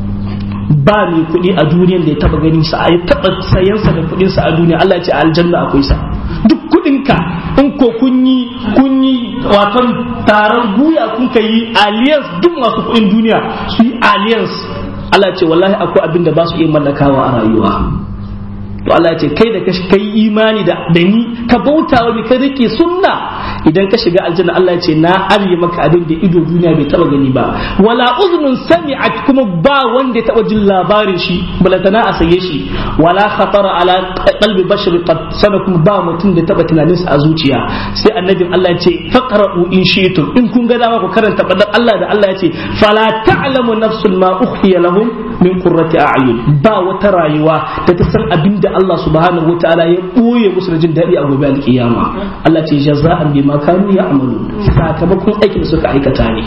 ba mai kuɗi a duniyan da ya taba ganin sa ya taba sayansa da kuɗin sa a duniya Allah ya ce aljanna akwai sa duk kuɗin ka in ko kun yi kun yi watan taron guya kun ka yi alliance duk masu kuɗin duniya su yi alliance Allah ya ce wallahi akwai abin da ba su iya mallakawa a rayuwa to Allah ya ce kai da kai imani da da ni ka bauta wa ka rike sunna idan ka shiga aljanna Allah ya ce na arye maka abin da ido duniya bai taba gani ba wala uznun sami'at kuma ba wanda ya taba jin labarin shi balantana a saye shi wala khatara ala qalbi bashar qad sanakum ba mutum da taba tunanin sa a zuciya sai annabin Allah ya ce faqra'u in shi'tum in kun ga dama ku karanta fadan Allah da Allah ya ce fala ta'lamu nafsun ma ukhfiya lahum min qurrati a'yun ba wata rayuwa da ta san abin da Allah subhanahu wa ta'ala ya ɓoye musu da jin daɗi a gobe alƙiyama Allah ce jaza'an bima kanu ya'malu sakamakon aikin suka aikata ne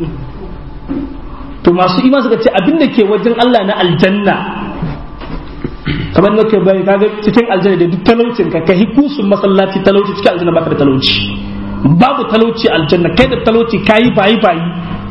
to masu ima suka ce abin da ke wajen Allah na aljanna kamar nake bai kaga cikin aljanna da duk talaucin ka kai kusun masallaci talauci cikin aljanna baka da talauci babu talauci aljanna kai da talauci kayi bayi bayi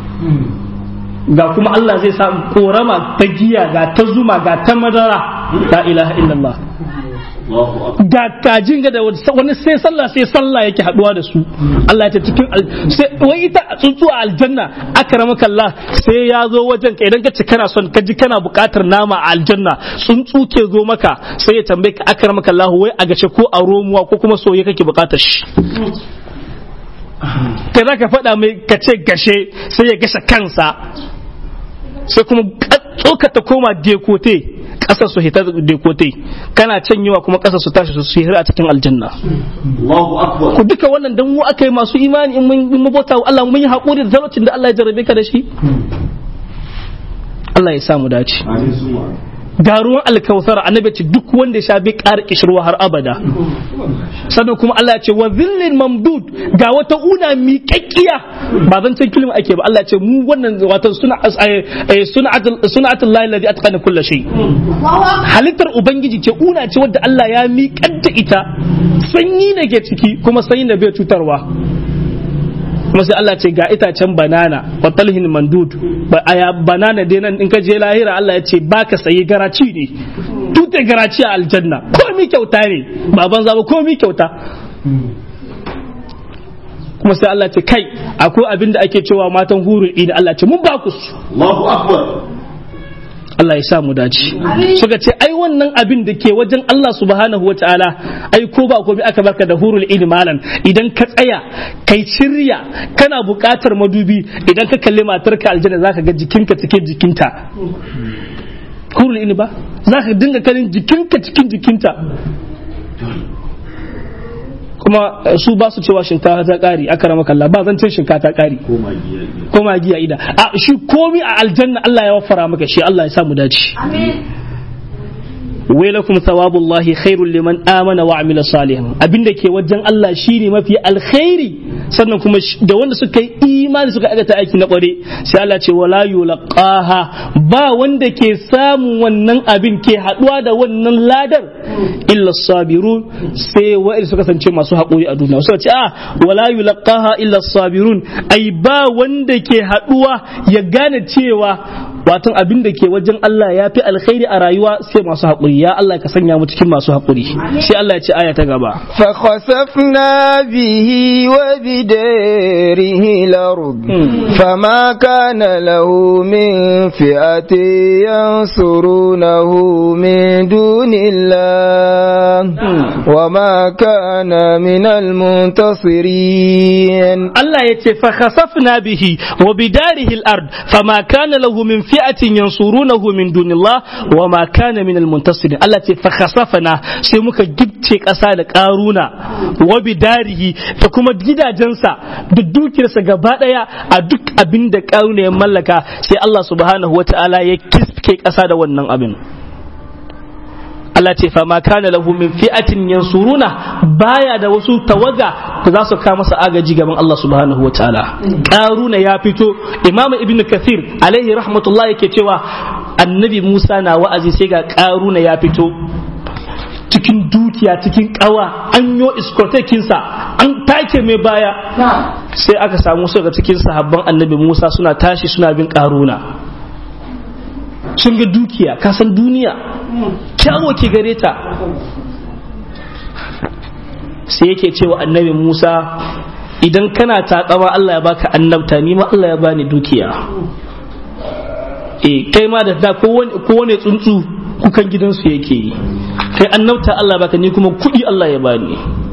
ga kuma Allah zai sa korama ta giya ga ta zuma ga ta madara la ilaha illallah ga kajin ga da wani sai sallah sai sallah yake haduwa da su Allah ya ce cikin sai wai ita tsuntsu a aljanna akramaka Allah sai ya zo wajen ka idan ka ce kana son ka ji kana buƙatar nama a aljanna tsuntsu ke zo maka sai ya tambaye ka akramaka Allah wai a gace ko a romuwa ko kuma soye kake buƙatar shi kai za ka faɗa mai ka ce gashe sai ya gasha kansa sai kuma tsoka ta koma dekote ƙasar su hita dekote kana canyewa kuma ƙasar su tashi su hira a cikin aljanna ku duka wannan dan mu aka yi masu imani in mun bauta wa Allah mun yi haƙuri da talaucin da Allah ya jarrabe ka da shi Allah ya samu dace ga ruwan alkautar annabi ce duk wanda ya sha bai ƙara kishirwa har abada sannan kuma Allah ya ce wa zillin mamdud ga wata una miƙaƙƙiya ba zan can kilima ake ba Allah ya ce mu wannan watan suna suna'atul lahi ladhi atqana kulli shay halittar ubangiji ce una ce wadda Allah ya miƙar da ita sanyi ne ke ciki kuma sanyi da bai cutarwa kuma sai Allah ce ga itacen banana wa talhin mandud aya banana dai nan in ka je lahira Allah ya ce baka sayi garaci ne tute garaci a aljanna komi kyauta ne baban zaba komi kyauta kuma sai Allah ce kai akwai abin da ake cewa matan hurul ini Allah ce mun ba ku su Allahu akbar Allah ya sa mu dace suka ce ai wannan abin da ke wajen Allah subhanahu wa ta'ala ai ko ba komai aka barka da hurul ilmi malan idan ka tsaya kai shirya kana buƙatar madubi idan ka kalli matarka aljanna zaka ga jikinka cikin jikinta hurul ilmi ba zaka dinga kallon jikinka cikin jikinta kuma su ba su cewa shinkafa ta kari aka rama kalla ba zan cin shinkafa ta kari ko magiya ida a shi komi a aljanna Allah ya wafara maka shi Allah ya samu dace wailakum thawabullahi khairul liman amana wa amila salihan abinda ke wajen Allah shine mafi alkhairi sannan kuma da wanda suka yi imani suka aikata aiki na kware sai Allah ce wala yulqaha ba wanda ke samun wannan abin ke haduwa da wannan ladar illa sabirun sai wa'il suka kasance masu haƙuri a duniya suka ce a wala yulqaha illa sabirun ai ba wanda ke haduwa ya gane cewa watan abin da ke wajen Allah ya fi alkhairi a rayuwa sai masu haƙuri ya Allah ka sanya mu cikin masu haƙuri sai Allah ya ce aya ta gaba fa khasafna bihi wa bidarihi al-ard fama kana lahu min fi'ati yansurunahu min dunillah wa ma kana min al-muntasirin Allah ya ce fa khasafna bihi wa bidarihi al-ard fama kana lahu min fi'atin yansurunahu min dunillah wa ma kana min al-muntasirin Allah ce fa khasafna sai muka gibce ƙasa da ƙaruna wa bidarihi da kuma gidajensa da dukiyarsa gaba daya a duk abin da ƙaruna ya mallaka sai Allah subhanahu wata'ala ya kiske ƙasa da wannan abin Allah ce fa ma kana lahu min fi'atin yansuruna baya da wasu tawaga da za su kawo masa agaji gaban Allah subhanahu wa ta'ala karuna ya fito imamu ibnu kathir alaihi rahmatullah yake cewa annabi Musa na wa'azi sai ga karuna ya fito cikin dukiya cikin kawa an yo iskotekinsa an take mai baya sai aka samu su daga cikin sahabban annabi Musa suna tashi suna bin karuna sun ga dukiya kasan duniya kyawo ke gare ta sai yake cewa annabi Musa idan kana takama Allah ya baka annabta ni ma Allah ya bani dukiya eh kai ma da da kowane tsuntsu kukan gidansu yake yi kai annabta Allah ya baka ni kuma kuɗi Allah ya bani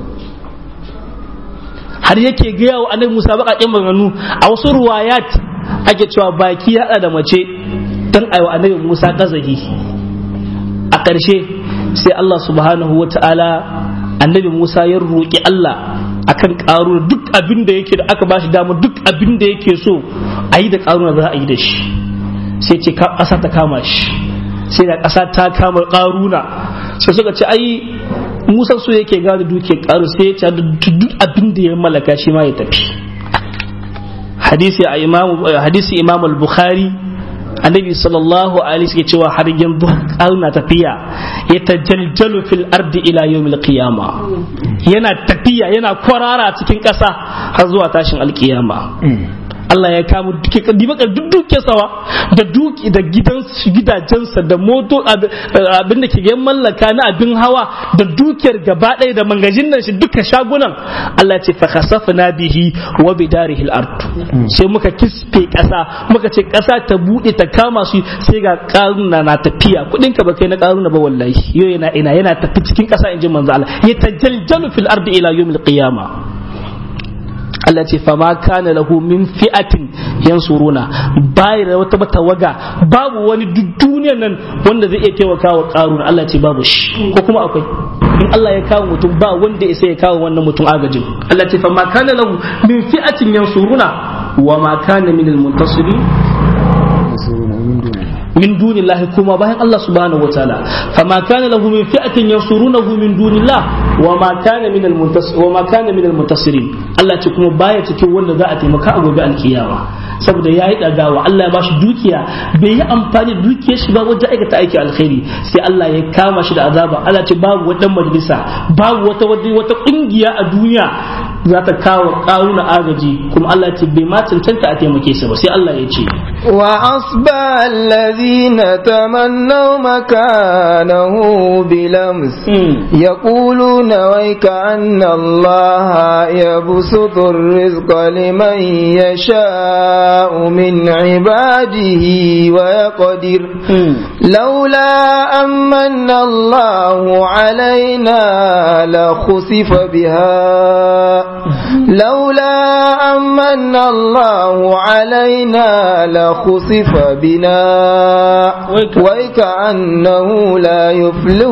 har yake gaya wa annabi Musa baƙaƙen maganganu a wasu ruwayat ake cewa baki ya haɗa da mace don aiwa annabi Musa ƙazahi a ƙarshe sai Allah subhanahu wa ta'ala annabi Musa ya roƙi Allah akan ƙaruna duk abin da yake da aka bashi dama duk abin da yake so a yi da ƙaruna za a yi da shi sai ce ƙasa ta kama shi sai da ƙasa ta kama ƙaruna sai suka ce ai Musa so yake gane duke ƙaru sai ya ce duk abin da ya mallaka shi ma ya tafi hadisi a imamu hadisi imam al-bukhari annabi sallallahu alaihi suke cewa har yanzu na tafiya ya tajaljalu fil ardi ila yawmil qiyama yana tafiya yana kwarara cikin ƙasa har zuwa tashin alkiyama Allah ya kama duke dibakar duk duke sawa da duki da gidan gidajensa da moto abin da ke ga mallaka na abin hawa da dukiyar gaba ɗaya da mangajin nan shi duka shagunan Allah ce fa khasafna bihi wa bidarihi al-ard sai muka kisfe kasa muka ce kasa ta bude ta kama su sai ga karuna na tafiya kudin ka ba kai na karuna ba wallahi yo yana ina yana tafi cikin kasa inji manzo Allah ya tajaljalu fil ardi ila yawmil qiyamah Allah ce fa ma kana lahu min fi'atin yansuruna bai da wata tawaga babu wani duk duniyar nan wanda zai iya taimaka wa karun Allah ce babu shi ko kuma akwai in Allah ya kawo mutum ba wanda ya ya kawo wannan mutum agajin Allah ce fa ma kana lahu min fi'atin yansuruna wa ma kana min al-muntasirin min dunillahi kuma bayan Allah subhanahu wa ta'ala fama kana lahu min fi'atin yansurunahu min dunillah wa ma kana min al-muntasir wa ma kana min al-muntasirin Allah ce kuma baya cikin wanda za a taimaka a gobe alkiyama saboda yayi dagawa Allah ya bashi dukiya bai yi amfani da dukiyar shi ba wajen aikata aiki alkhairi sai Allah ya kama shi da azaba Allah ce babu wata majalisa babu wata wata kungiya a duniya za ta kawo karuna agaji kuma Allah ce bai ma cancanta a taimake sa ba sai Allah ya ce wa asba alladhina tamannaw makanahu bilams yaquluna wayka anna Allah yabsutu ar-rizqa liman yasha'u min ibadihi wa yaqdir لولا أمن الله علينا لخسف بها لولا أمن الله علينا لخسف بنا وكأنه لا يفلح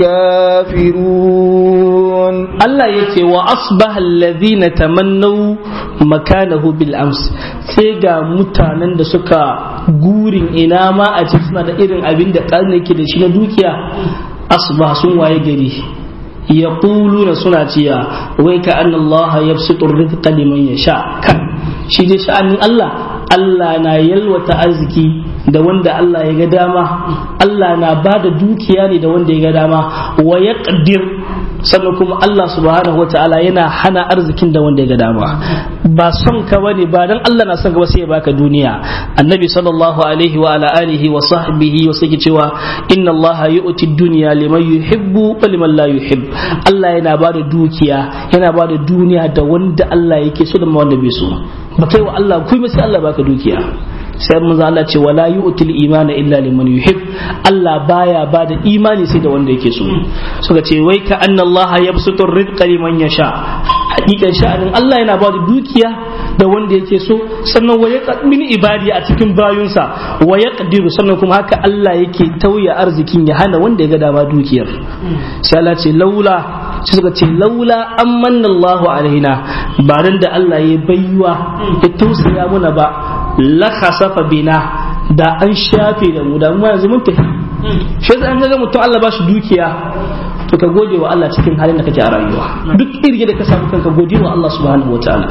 الكافرون الله يتي وأصبح الذين تمنوا مكانه بالأمس سيغا متانن da suka gurin ina ma a ce suna da irin abin da ƙarni ke da shi na dukiya asbah sun waye gari yaquluna suna ciya wai ka anna Allah yabsutu rizqa liman yasha kan shi dai sha'anin Allah Allah na yalwata arziki da wanda Allah ya ga dama Allah na bada dukiya ne da wanda ya ga dama wa yaqdir sannan kuma Allah subhanahu wa ta'ala yana hana arzikin da wanda ya ga dama ba son ka bane ba dan Allah na son ka ba sai ya baka duniya annabi sallallahu alaihi wa ala alihi wa sahbihi wa sai cewa inna Allah yu'ti dunya liman yuhibbu wa liman la yuhib Allah yana ba da dukiya yana ba da duniya da wanda Allah yake so da wanda bai so ba kai wa Allah kuma sai Allah baka dukiya sai mun Allah ce wala yu'til imana illa liman yuhib Allah baya ba da imani sai da wanda yake so suka ce wai ka anna Allah yabsutu rizqa liman yasha hakikan sha'anin Allah yana ba da dukiya da wanda yake so sannan wa min ibadi a cikin bayunsa wa yaqdiru sannan kuma haka Allah yake tauya arzikin ya hana wanda ya ga dama dukiyar sai Allah ce laula sai suka ce laula amanna Allahu alaina ba dan da Allah ya baiwa ya tausaya muna ba la khasafa bina da an shafe da mu da mu yanzu mun tafi shi yasa an ga mutum Allah ba shi dukiya to ka gode wa Allah cikin halin da kake a rayuwa duk irge da ka samu kanka gode wa Allah subhanahu wataala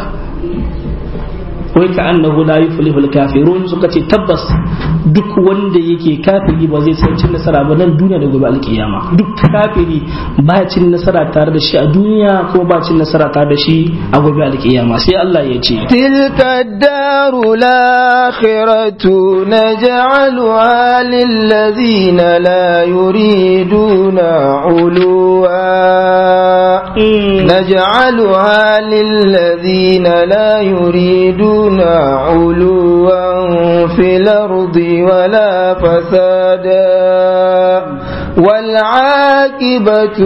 wai ka annahu la yuflihu al-kafirun suka ce tabbas duk wanda yake kafiri ba zai san cin nasara ba nan duniya da gobe alkiyama duk kafiri ba cin nasara tare da shi a duniya ko ba cin nasara tare da shi a gobe alkiyama sai Allah ya ce tilka daru lakhiratu naj'aluha lillazina la yuriduna uluwa naj'aluha lillazina la yuriduna علوا في الأرض ولا فسادا والعاقبة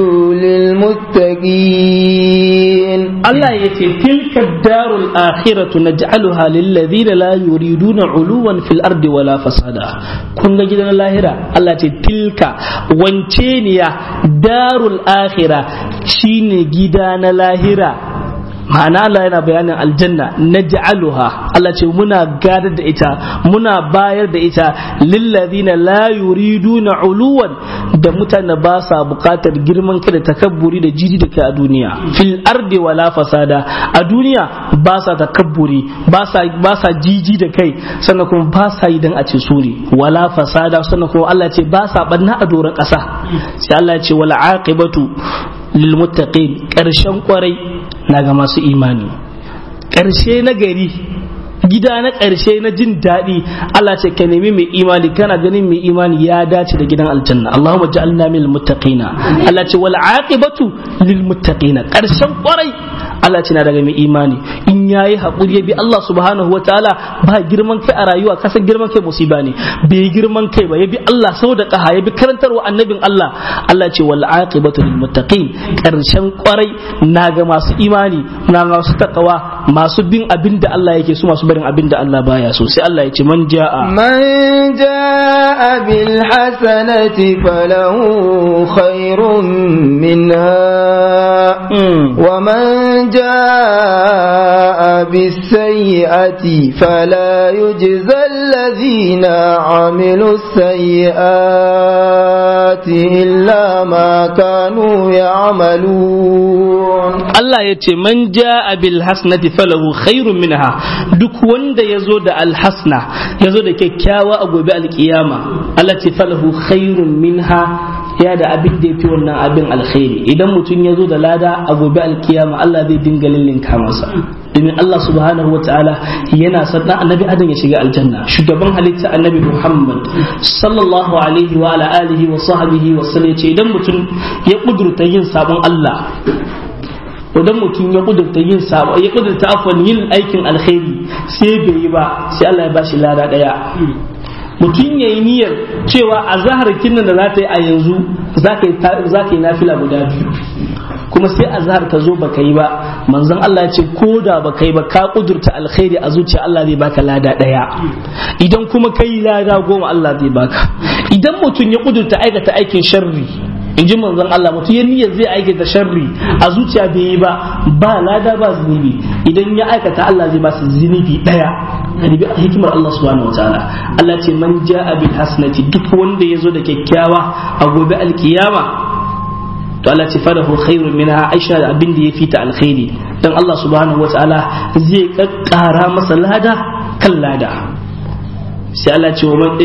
للمتقين الله يتي تلك الدار الآخرة نجعلها للذين لا يريدون علوا في الأرض ولا فسادا كنا جدنا اللاهرة الله يتي تلك وانتينيا دار الآخرة شين جدنا اللاهرة ma'ana Allah yana bayanin aljanna naj'aluha Allah ce muna gadar da ita muna bayar da ita lillazina la yuriduna uluwan da mutane ba sa bukatar girman kai da takabburi da jiji da kai a duniya fil ardi wala fasada a duniya ba sa takabburi ba sa ba sa jiji da kai sannan kuma ba sa yi dan a ce suri wala fasada sannan kuma Allah ce ba sa banna a doron kasa sai Allah ya ce wal aqibatu lil muttaqin karshen kwarai na ga masu imani ƙarshe na gari gida na ƙarshe na jin daɗi Allah ce ka nemi mai imani kana ganin mai imani ya dace da gidan aljanna Allahumma ja'alna minal muttaqina Allah ce wal aqibatu lil muttaqina ƙarshen kwarai Allah ce na daga mai imani in yayi hakuri ya bi Allah subhanahu wa ta'ala ba girman kai a rayuwa kasan girman kai musiba ne bai girman kai ba ya bi Allah sau da kaha ya bi karantarwa annabin Allah Allah ce wal aqibatu lil muttaqin ƙarshen kwarai na ga masu imani na masu takawa masu bin abin da Allah yake su masu barin abin da Allah baya so sai Allah ya ce man ja'a man ja'a bil hasanati falahu khairun minha wa man ja'a bis sayyi'ati fala yujza alladhina 'amilu sayyi'ati illa ma kanu ya'malun Allah ya ce man ja'a bil hasanati falahu khairun minha duk wanda ya zo da alhasna ya zo da kyakkyawa a gobe alkiyama Allah ce falahu khairun minha ya da abin da ya fi wannan abin alkhairi idan mutum ya zo da lada a gobe alkiyama Allah zai dinga lillinka masa domin Allah subhanahu wa ta'ala yana sannan annabi adam ya shiga aljanna shugaban halitta annabi Muhammad sallallahu alaihi wa ala alihi wa sahbihi wa sallam ce idan mutum ya kudurta yin sabon Allah idan mutum ya kudurta yin sabo ya kudurta afwan yin aikin alkhairi sai bai yi ba sai Allah ya bashi lada daya mutum ya yi niyyar cewa a zahar kinnan da za ta yi a yanzu za ka yi nafila guda biyu kuma sai a zahar ta zo baka yi ba manzon Allah ya ce ko da baka yi ba ka kudurta alkhairi a zuciya Allah zai baka lada daya idan kuma kai lada goma Allah zai baka idan mutum ya kudurta aikata aikin sharri in ji manzon Allah mutum ya niyyar zai aikata sharri a zuciya bai yi ba ba lada ba zunubi idan ya aikata Allah zai ba su zunubi daya kadibi hikimar Allah subhanahu wataala Allah ce man ja'a bil hasanati duk wanda ya zo da kyakkyawa a gobe alkiyama to Allah ce fadahu khairun minha aisha da abin da ya fita alkhairi dan Allah subhanahu wataala zai kakkara masa lada kan lada sai Allah ce wa man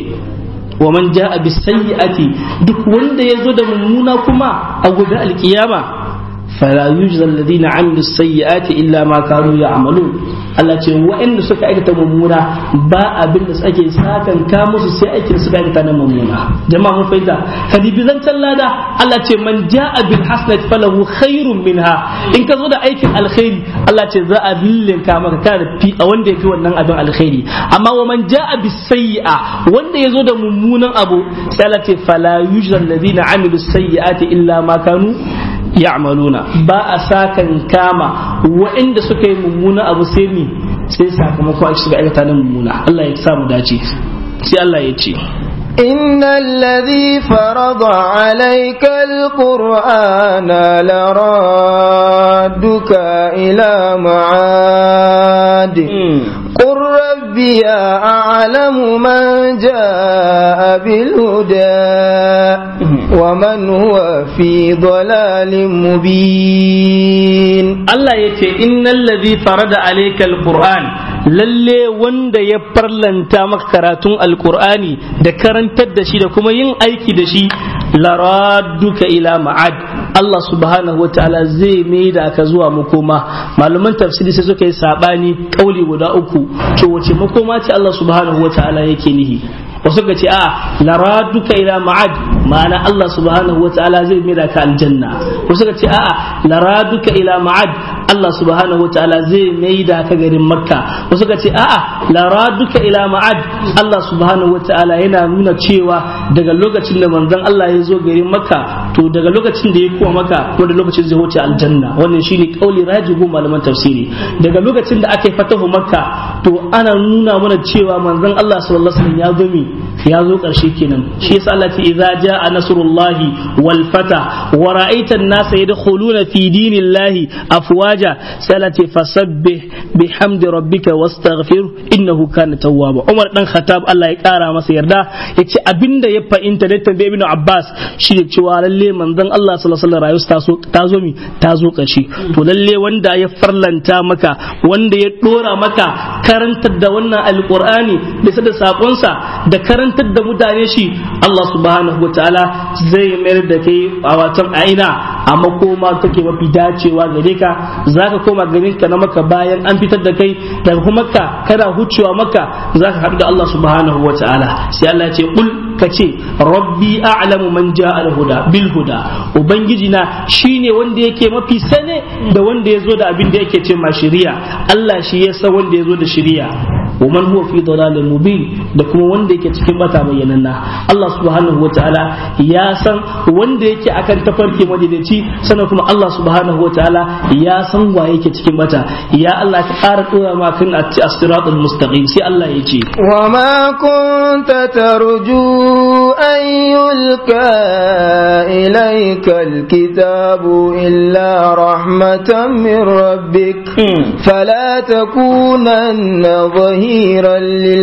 wa man ja'a bis sayyi'ati duk wanda yazo da mummuna kuma a gobe alkiyama fala yujza alladhina amilu sayyi'ati illa ma kanu ya'malun Allah ce wa'anda suka aikata mummuna ba abin da ake sakan ka musu sai aikin suka aikata na mummuna jama'a mun fahimta kadibi zancan lada Allah ce man ja'a bil hasanati falahu khairun minha in ka zo da aikin alkhairi Allah ce za a billinka maka kana da fi a wanda yafi wannan abin alkhairi amma wa man ja'a bis sayyi'a wanda yazo da mummunan abu sai Allah ce fala yujza alladhina amilu sayyi'ati illa ma kanu ya'maluna ba a sakan kama waɗanda suka yi mummuna abu sai ni sai sakamako a shiga aikata na mummuna Allah ya sa mu dace sai Allah ya ce إن الذي فرض عليك القرآن لرادك إلى معاد قل ربي أعلم من جاء بالهدى ومن هو في ضلال مبين الله يتي إن الذي فرض عليك القرآن lalle wanda ya farlanta maka karatun alkur'ani da karantar da shi da kuma yin aiki da shi laraduka ila ma'ad Allah subhanahu wa ta'ala zai mai da aka zuwa makoma malaman tafsiri sai suka yi sabani kauli guda uku to wace makoma ce Allah subhanahu wa ta'ala yake nihi wasu ka ce a laraduka ila ma'ad ma'ana Allah subhanahu wa ta'ala zai mai da ka aljanna wasu ka ce a laraduka ila ma'ad Allah subhanahu wa ta'ala zai mai da ka garin makka wasu ka ce a'a laraduka ila ma'ad Allah subhanahu wa ta'ala yana nuna cewa daga lokacin da manzon Allah ya zo garin makka to daga lokacin da ya kuma maka ko da lokacin zai wuce aljanna wannan shine kauli rajihu malaman tafsiri daga lokacin da aka yi fatahu makka to ana nuna mana cewa manzon Allah sallallahu alaihi wasallam ya zo mi ya zo karshe kenan shi yasa Allah ce idza jaa nasrullahi wal fata wa ra'aita an-nasa yadkhuluna fi dinillahi afwaja salati fasabbih bihamdi rabbika wastaghfir innahu kana tawwaba Umar dan Khattab Allah ya kara masa yarda yace abinda ya fahimta da tambaye Ibn Abbas shi da cewa lalle manzon Allah sallallahu alaihi wasallam rayuwa ta zo mi ta zo karshe to lalle wanda ya farlanta maka wanda ya dora maka karantar da wannan alqur'ani bisa da sakonsa da karantar da mutane shi Allah subhanahu wataala zai mayar da kai a watan aina amma koma take mafi dacewa gare ka zaka koma garin ka na maka bayan an fitar da kai daga kuma makka kana hucewa makka zaka haɗu da Allah subhanahu wa ta'ala sai Allah ya ce kul ka ce rabbi a'lamu man ja'a al-huda bil huda ubangiji na shine wanda yake mafi sane da wanda ya zo da abin da yake ce ma shari'a Allah shi ya san wanda ya zo da shari'a wa man huwa fi dalalin mubin da kuma wanda yake cikin bata bayyananna Allah subhanahu wa ta'ala ya san wanda yake akan tafarki madadaci sannan kuma Allah subhanahu wa ta'ala ya san wa yake cikin bata ya Allah ka ƙara dora ma kan as-siratul mustaqim sai Allah ya ce wa ma kunta tarju an yulka ilayka al-kitabu illa rahmatan min rabbik fala takunanna ظهيرا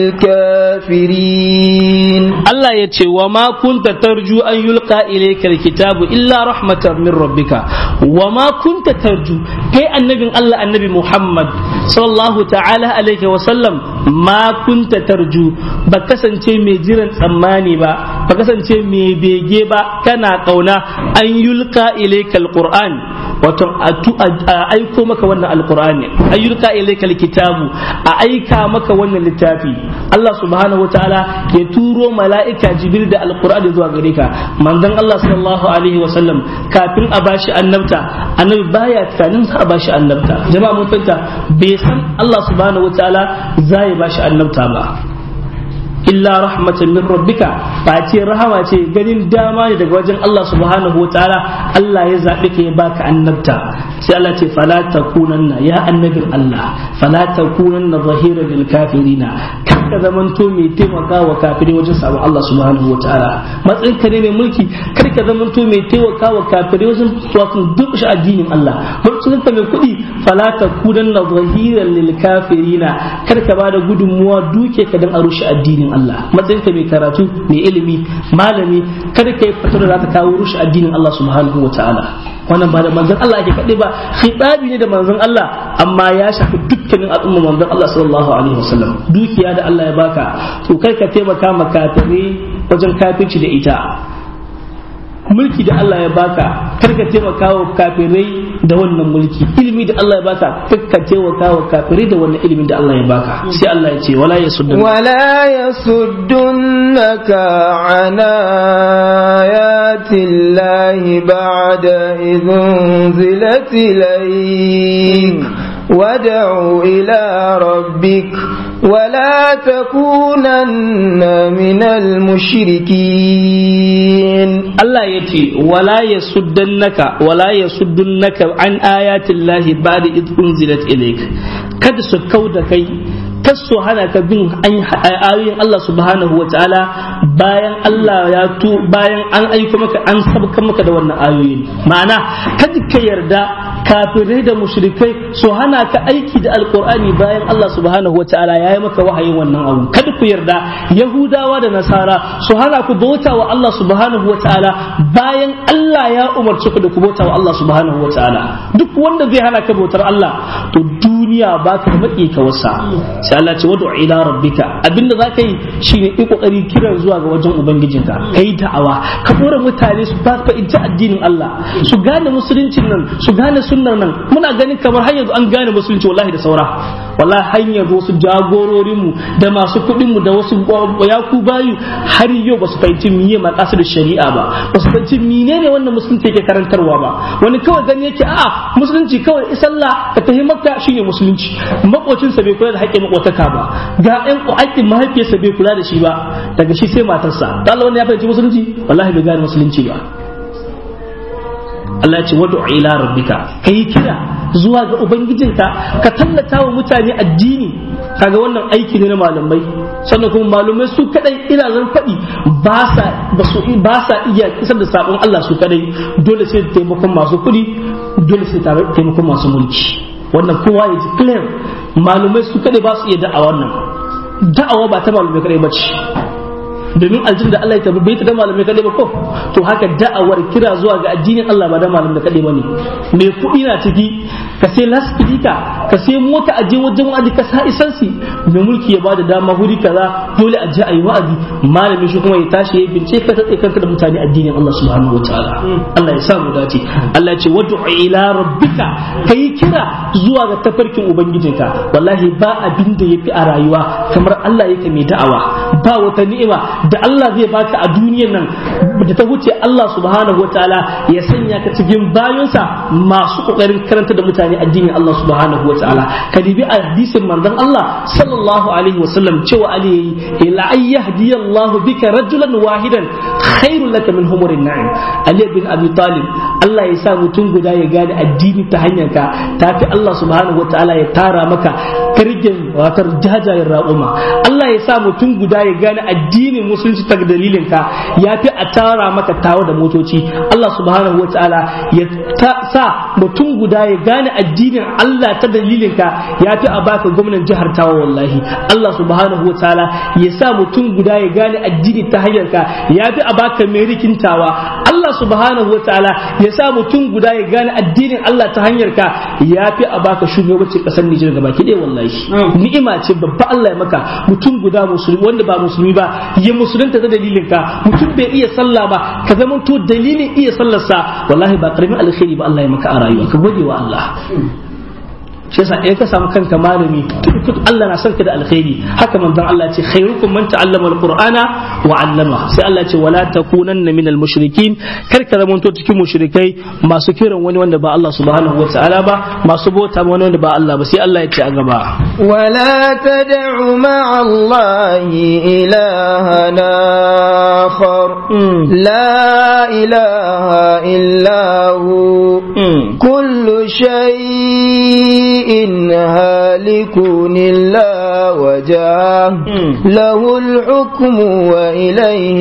للكافرين الله يتي وما كنت ترجو أن يلقى إليك الكتاب إلا رحمة من ربك وما كنت ترجو كي النبي الله النبي محمد صلى الله تعالى عليه وسلم ما كنت ترجو بكسن تي مجيرا تماني با بكسن تي مبيجي با كان قونا أن يلقى إليك القرآن wato a aiko maka wannan alkur'ani ayyuka ilayka alkitabu a aika maka wannan littafi Allah subhanahu wataala ya turo mala'ika jibril da alkur'ani zuwa gare ka manzon Allah sallallahu alaihi wasallam kafin a bashi annabta annabi baya tunanin za a bashi annabta jama'a mun fahimta bai san Allah subhanahu wataala za ya bashi annabta ba illa rahmatan min rabbika ba ce rahama ce ganin dama ne daga wajen Allah subhanahu wa ta'ala Allah ya zaɓi ka ya baka annabta sai Allah ce fala takunanna ya annabin Allah fala takunanna zahira lil kafirina kar ka zamanto mai taimaka wa kafirai wajen sabon Allah subhanahu wa ta'ala matsayin ka ne mai mulki kar ka zamanto mai taimaka wa kafirai wajen wato duk shi addinin Allah matsayin ka mai kuɗi fala takunanna zahira lil kafirina kar ka bada gudunmuwa duke ka dan a rushe addinin Allah matsayinka mai karatu mai ilimi malami kada ka yi fatar da za ta kawo rushe addinin Allah subhanahu wa ta'ala wannan ba da manzon Allah ake kaɗai ba khitabi ne da manzon Allah amma ya shafi dukkanin al'umma manzon Allah sallallahu alaihi wasallam dukiya da Allah ya baka to kai ka taimaka ma kafirai wajen kafirci da ita mulki da Allah ya baka karka taimaka wa kafirai da wannan mulki ilimi da Allah ya baka karka taimaka wa kafirai da wannan ilimin da Allah ya baka sai Allah ya ce wala yasuddun wala yasuddunaka an ayati llahi ba'da idh ilayk وادع إلى ربك ولا تكونن من المشركين الله يتي ولا يسدنك ولا يسدنك عن آيات الله بعد إذ أنزلت إليك kada su kau da kai kas su hana ka bin ayoyin Allah subhanahu wa ta'ala bayan Allah ya tu bayan an aiko maka an sabka maka da wannan ayoyin ma'ana kada ka yarda kafirai da mushrikai su hana ka aiki da alqur'ani bayan Allah subhanahu wa ta'ala ya yi maka wahayin wannan abu kada ku yarda yahudawa da nasara su hana ku bauta wa Allah subhanahu wa ta'ala bayan Allah ya umarci ku da ku bauta wa Allah subhanahu wa ta'ala duk wanda zai hana ka bautar Allah to duniya ba ka maki ka wasa sai Allah ce wadu ila rabbika abinda za ka yi shine yi kokari kiran zuwa ga wajen ubangijinka kai da'awa ka dora mutane su ba fahimci addinin Allah su gane musuluncin nan su gane sunnar nan muna ganin kamar har yanzu an gane musulunci wallahi da saura wallahi har yanzu wasu jagororin mu da masu kuɗin mu da wasu yaku bayu har yau ba su fahimci miye maqasid shari'a ba ba su fahimci menene wannan musulunci yake karantarwa ba wani kawai gani yake a'a musulunci kawai isalla ka tafi makka shine musulunci makocinsa bai kula da haƙƙin makotaka ba ga ƴan haƙƙin mahaifiyarsa bai kula da shi ba daga shi sai matarsa da Allah wanda ya fahimci musulunci wallahi bai gane musulunci ba Allah ya ce wadu ila rabbika kai kira zuwa ga ubangijinka ka tallata wa mutane addini kaga wannan aiki ne na malamai sannan kuma malamai su kadai ina zan faɗi ba sa ba sa iya isar da sabon Allah su kadai dole sai taimakon masu kuɗi dole sai taimakon masu mulki wannan kowa ya ji clear malumai su kadai ba su iya da'awa wannan da'awa ba ta malumai kadai ba ce domin aljin da Allah ya tabi bai ta da malamai kadai ba ko to haka da'awar kira zuwa ga addinin Allah ba da malamai kadai ba ne mai kuɗi na ciki ka sai lasfidika ka sai mota a je wajen wa'azi ka sa isansi mai mulki ya bada dama huri kaza dole a je a yi wa'azi malamin shi kuma ya tashi ya bincike ka tsaye kanka da mutane addinin Allah subhanahu wataala Allah ya sa mu dace Allah ya ce wad'u ila rabbika kai kira zuwa ga tafarkin ubangijinka wallahi ba abin da yafi a rayuwa kamar Allah yake mai da'awa ba wata ni'ima da Allah zai baka a duniyar nan da ta wuce Allah subhanahu wataala ya sanya ka cikin bayonsa masu kokarin karanta da mutane addinin Allah subhanahu wataala ka dibi hadisin manzon Allah sallallahu alaihi wasallam cewa ali ila ayyahdi Allah bika rajulan wahidan khairul laka min humurin na'im Ali bin Abi Talib Allah ya sa mutum guda ya gane addini ta hanyar ka tafi Allah subhanahu wataala ya tara maka kirgin watar jajayen raƙuma Allah ya sa mutum guda ya gane addinin musulunci ta dalilin ka ya fi a tara maka tawa da motoci Allah subhanahu wataala ya sa mutum guda ya gane addinin Allah ta dalilin ka ya fi a baka gwamnan jihar tawa wallahi Allah subhanahu wataala ya sa mutum guda ya gane addini ta hanyar ka ya fi a baka merikin tawa Allah subhanahu wataala ya sa mutum guda ya gane addinin Allah ta hanyar ka ya fi a baka shugabancin kasar Nijar gaba ki ɗaya wallahi ni'ima ce babba Allah ya maka mutum guda musulmi wanda ba musulmi ba ya musulunta ta dalilin ka mutum bai iya sallah ba ka zama to dalilin iya sallarsa wallahi ba karamin alkhairi ba Allah ya maka a rayuwa ka gode wa Allah shi yasa in ka samu kanka malami duk Allah na son ka da alkhairi haka manzon Allah ce khairukum man ta'allama alqur'ana wa 'allama sai Allah ce wala takunanna minal mushrikin kar ka zamanto cikin mushrikai masu kiran wani wanda ba Allah subhanahu wa ta'ala ba masu bauta wani wanda ba Allah ba sai Allah ya ce a gaba ولا تدع مع الله إلها آخر لا إله إلا هو كل شيء هالك إلا وجهه له الحكم وإليه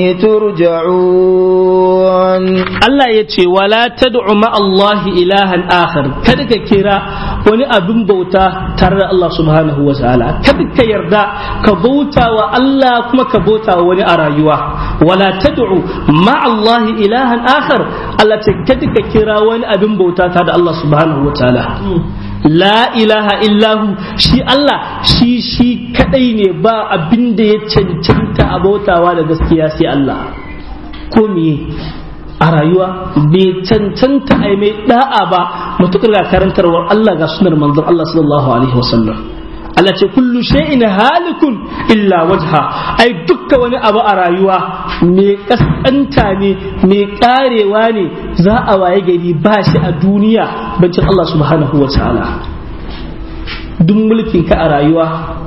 ترجعون Allah ya ce wala tad'u ma Allah ilahan akhar kada ka kira wani abin bauta tare da Allah subhanahu wa ta'ala kada ka yarda ka bauta wa Allah kuma ka bauta wa wani a rayuwa wala tad'u ma Allah ilahan akhar Allah ce kada ka kira wani abin bauta tare da Allah subhanahu wa ta'ala la ilaha illahu shi Allah shi shi kadai ne ba abin da ya cancanta a bautawa da gaskiya sai Allah ko me a rayuwa bai cancanta a mai da'a ba matukar ga karantarwar Allah ga sunar manzon Allah sallallahu alaihi wasallam Allah ce kullu shay'in halikun illa wajha ai dukkan wani abu a rayuwa mai kaskanta ne mai karewa ne za a waye gari ba shi a duniya bancin Allah subhanahu wa ta'ala duk mulkin ka a rayuwa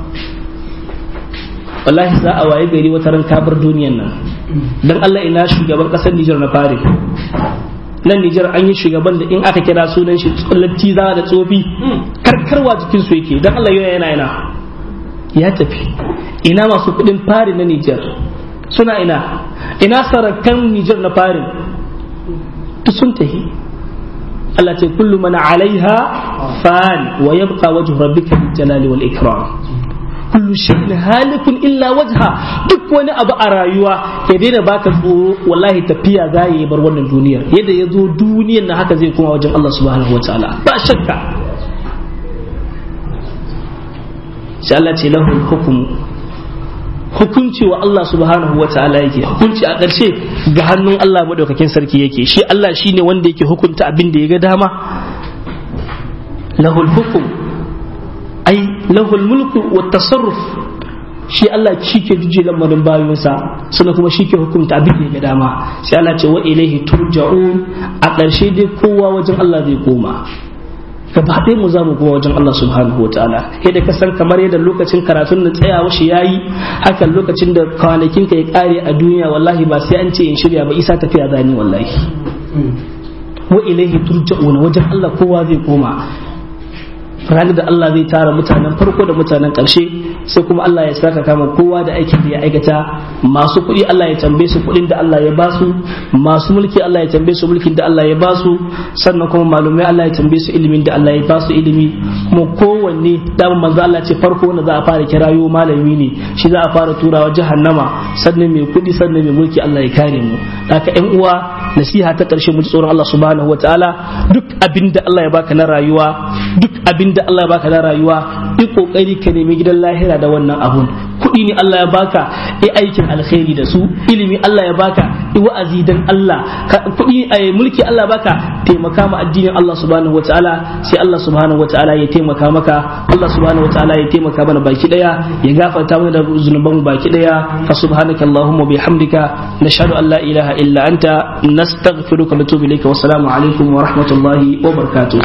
wallahi za a waye gari wata ran kabar duniyan nan dan Allah ina shugaban kasar Nijar na fari nan Nijar an yi shugaban da in aka kira sunan shi tsallatti za da tsofi karkarwa jikin su yake dan Allah yana yana ya tafi ina masu kudin fari na Nijar suna ina ina sarakan Nijar na fari duk sun tafi Allah ce kullu man alaiha fan wa yabqa wajhu rabbika bil jalali wal ikram kullu shay'in halikun illa wajha duk wani abu a rayuwa ya daina baka tsoro wallahi tafiya za yi bar wannan duniyar yadda ya zo duniyar na haka zai koma wajen Allah subhanahu wataala ba shakka sai Allah ce lahul hukmu hukunci wa Allah subhanahu wa ta'ala yake hukunci a ƙarshe ga hannun Allah madaukakin sarki yake shi Allah shine wanda yake hukunta abin da ya ga dama lahul hukum ai lahul mulku wa tasarruf shi Allah shi ke juje lamarin bayonsa sannan kuma shi ke hukunta abin da ya ga dama sai Allah ce wa ilaihi turja'un a ƙarshe dai kowa wajen Allah zai koma gaba ɗaya mu za mu kuma wajen Allah subhanahu wa ta'ala yadda ka san kamar yadda lokacin karatun da tsayawa shi yayi hakan lokacin da kwanakin ka ya kare a duniya wallahi ba sai an ce in shirya ba isa tafiya zani wallahi wa ilaihi turja'una wajen Allah kowa zai koma ranar da Allah zai tara mutanen farko da mutanen ƙarshe sai kuma Allah ya saka kama kowa da aikin da ya aikata masu kuɗi Allah ya tambaye su kuɗin da Allah ya ba su masu mulki Allah ya tambaye su mulkin da Allah ya ba su sannan kuma malumai Allah ya tambaye su ilimin da Allah ya ba su ilimi kuma kowanne dama manzo Allah ce farko wanda za a fara kirayo malami ne shi za a fara turawa jahannama sannan mai kuɗi sannan mai mulki Allah ya kare mu haka ƴan uwa nasiha ta ƙarshe mu ji tsoron Allah subhanahu wataala duk abin da Allah ya baka na rayuwa duk abin da Allah ya baka na rayuwa yi kokari ka nemi gidan lahira da wannan abun kuɗi ne Allah ya baka yi aikin alkhairi da su ilimi Allah ya baka yi wa'azi dan Allah kuɗi a mulki Allah baka taimaka ma addinin Allah subhanahu wataala sai Allah subhanahu wataala ya taimaka maka Allah subhanahu wataala ya taimaka mana baki daya ya gafarta mana da zunuban baki daya fa subhanaka allahumma bihamdika nashhadu an la ilaha illa anta nastaghfiruka wa natubu ilayka wa assalamu alaikum wa rahmatullahi wa barakatuh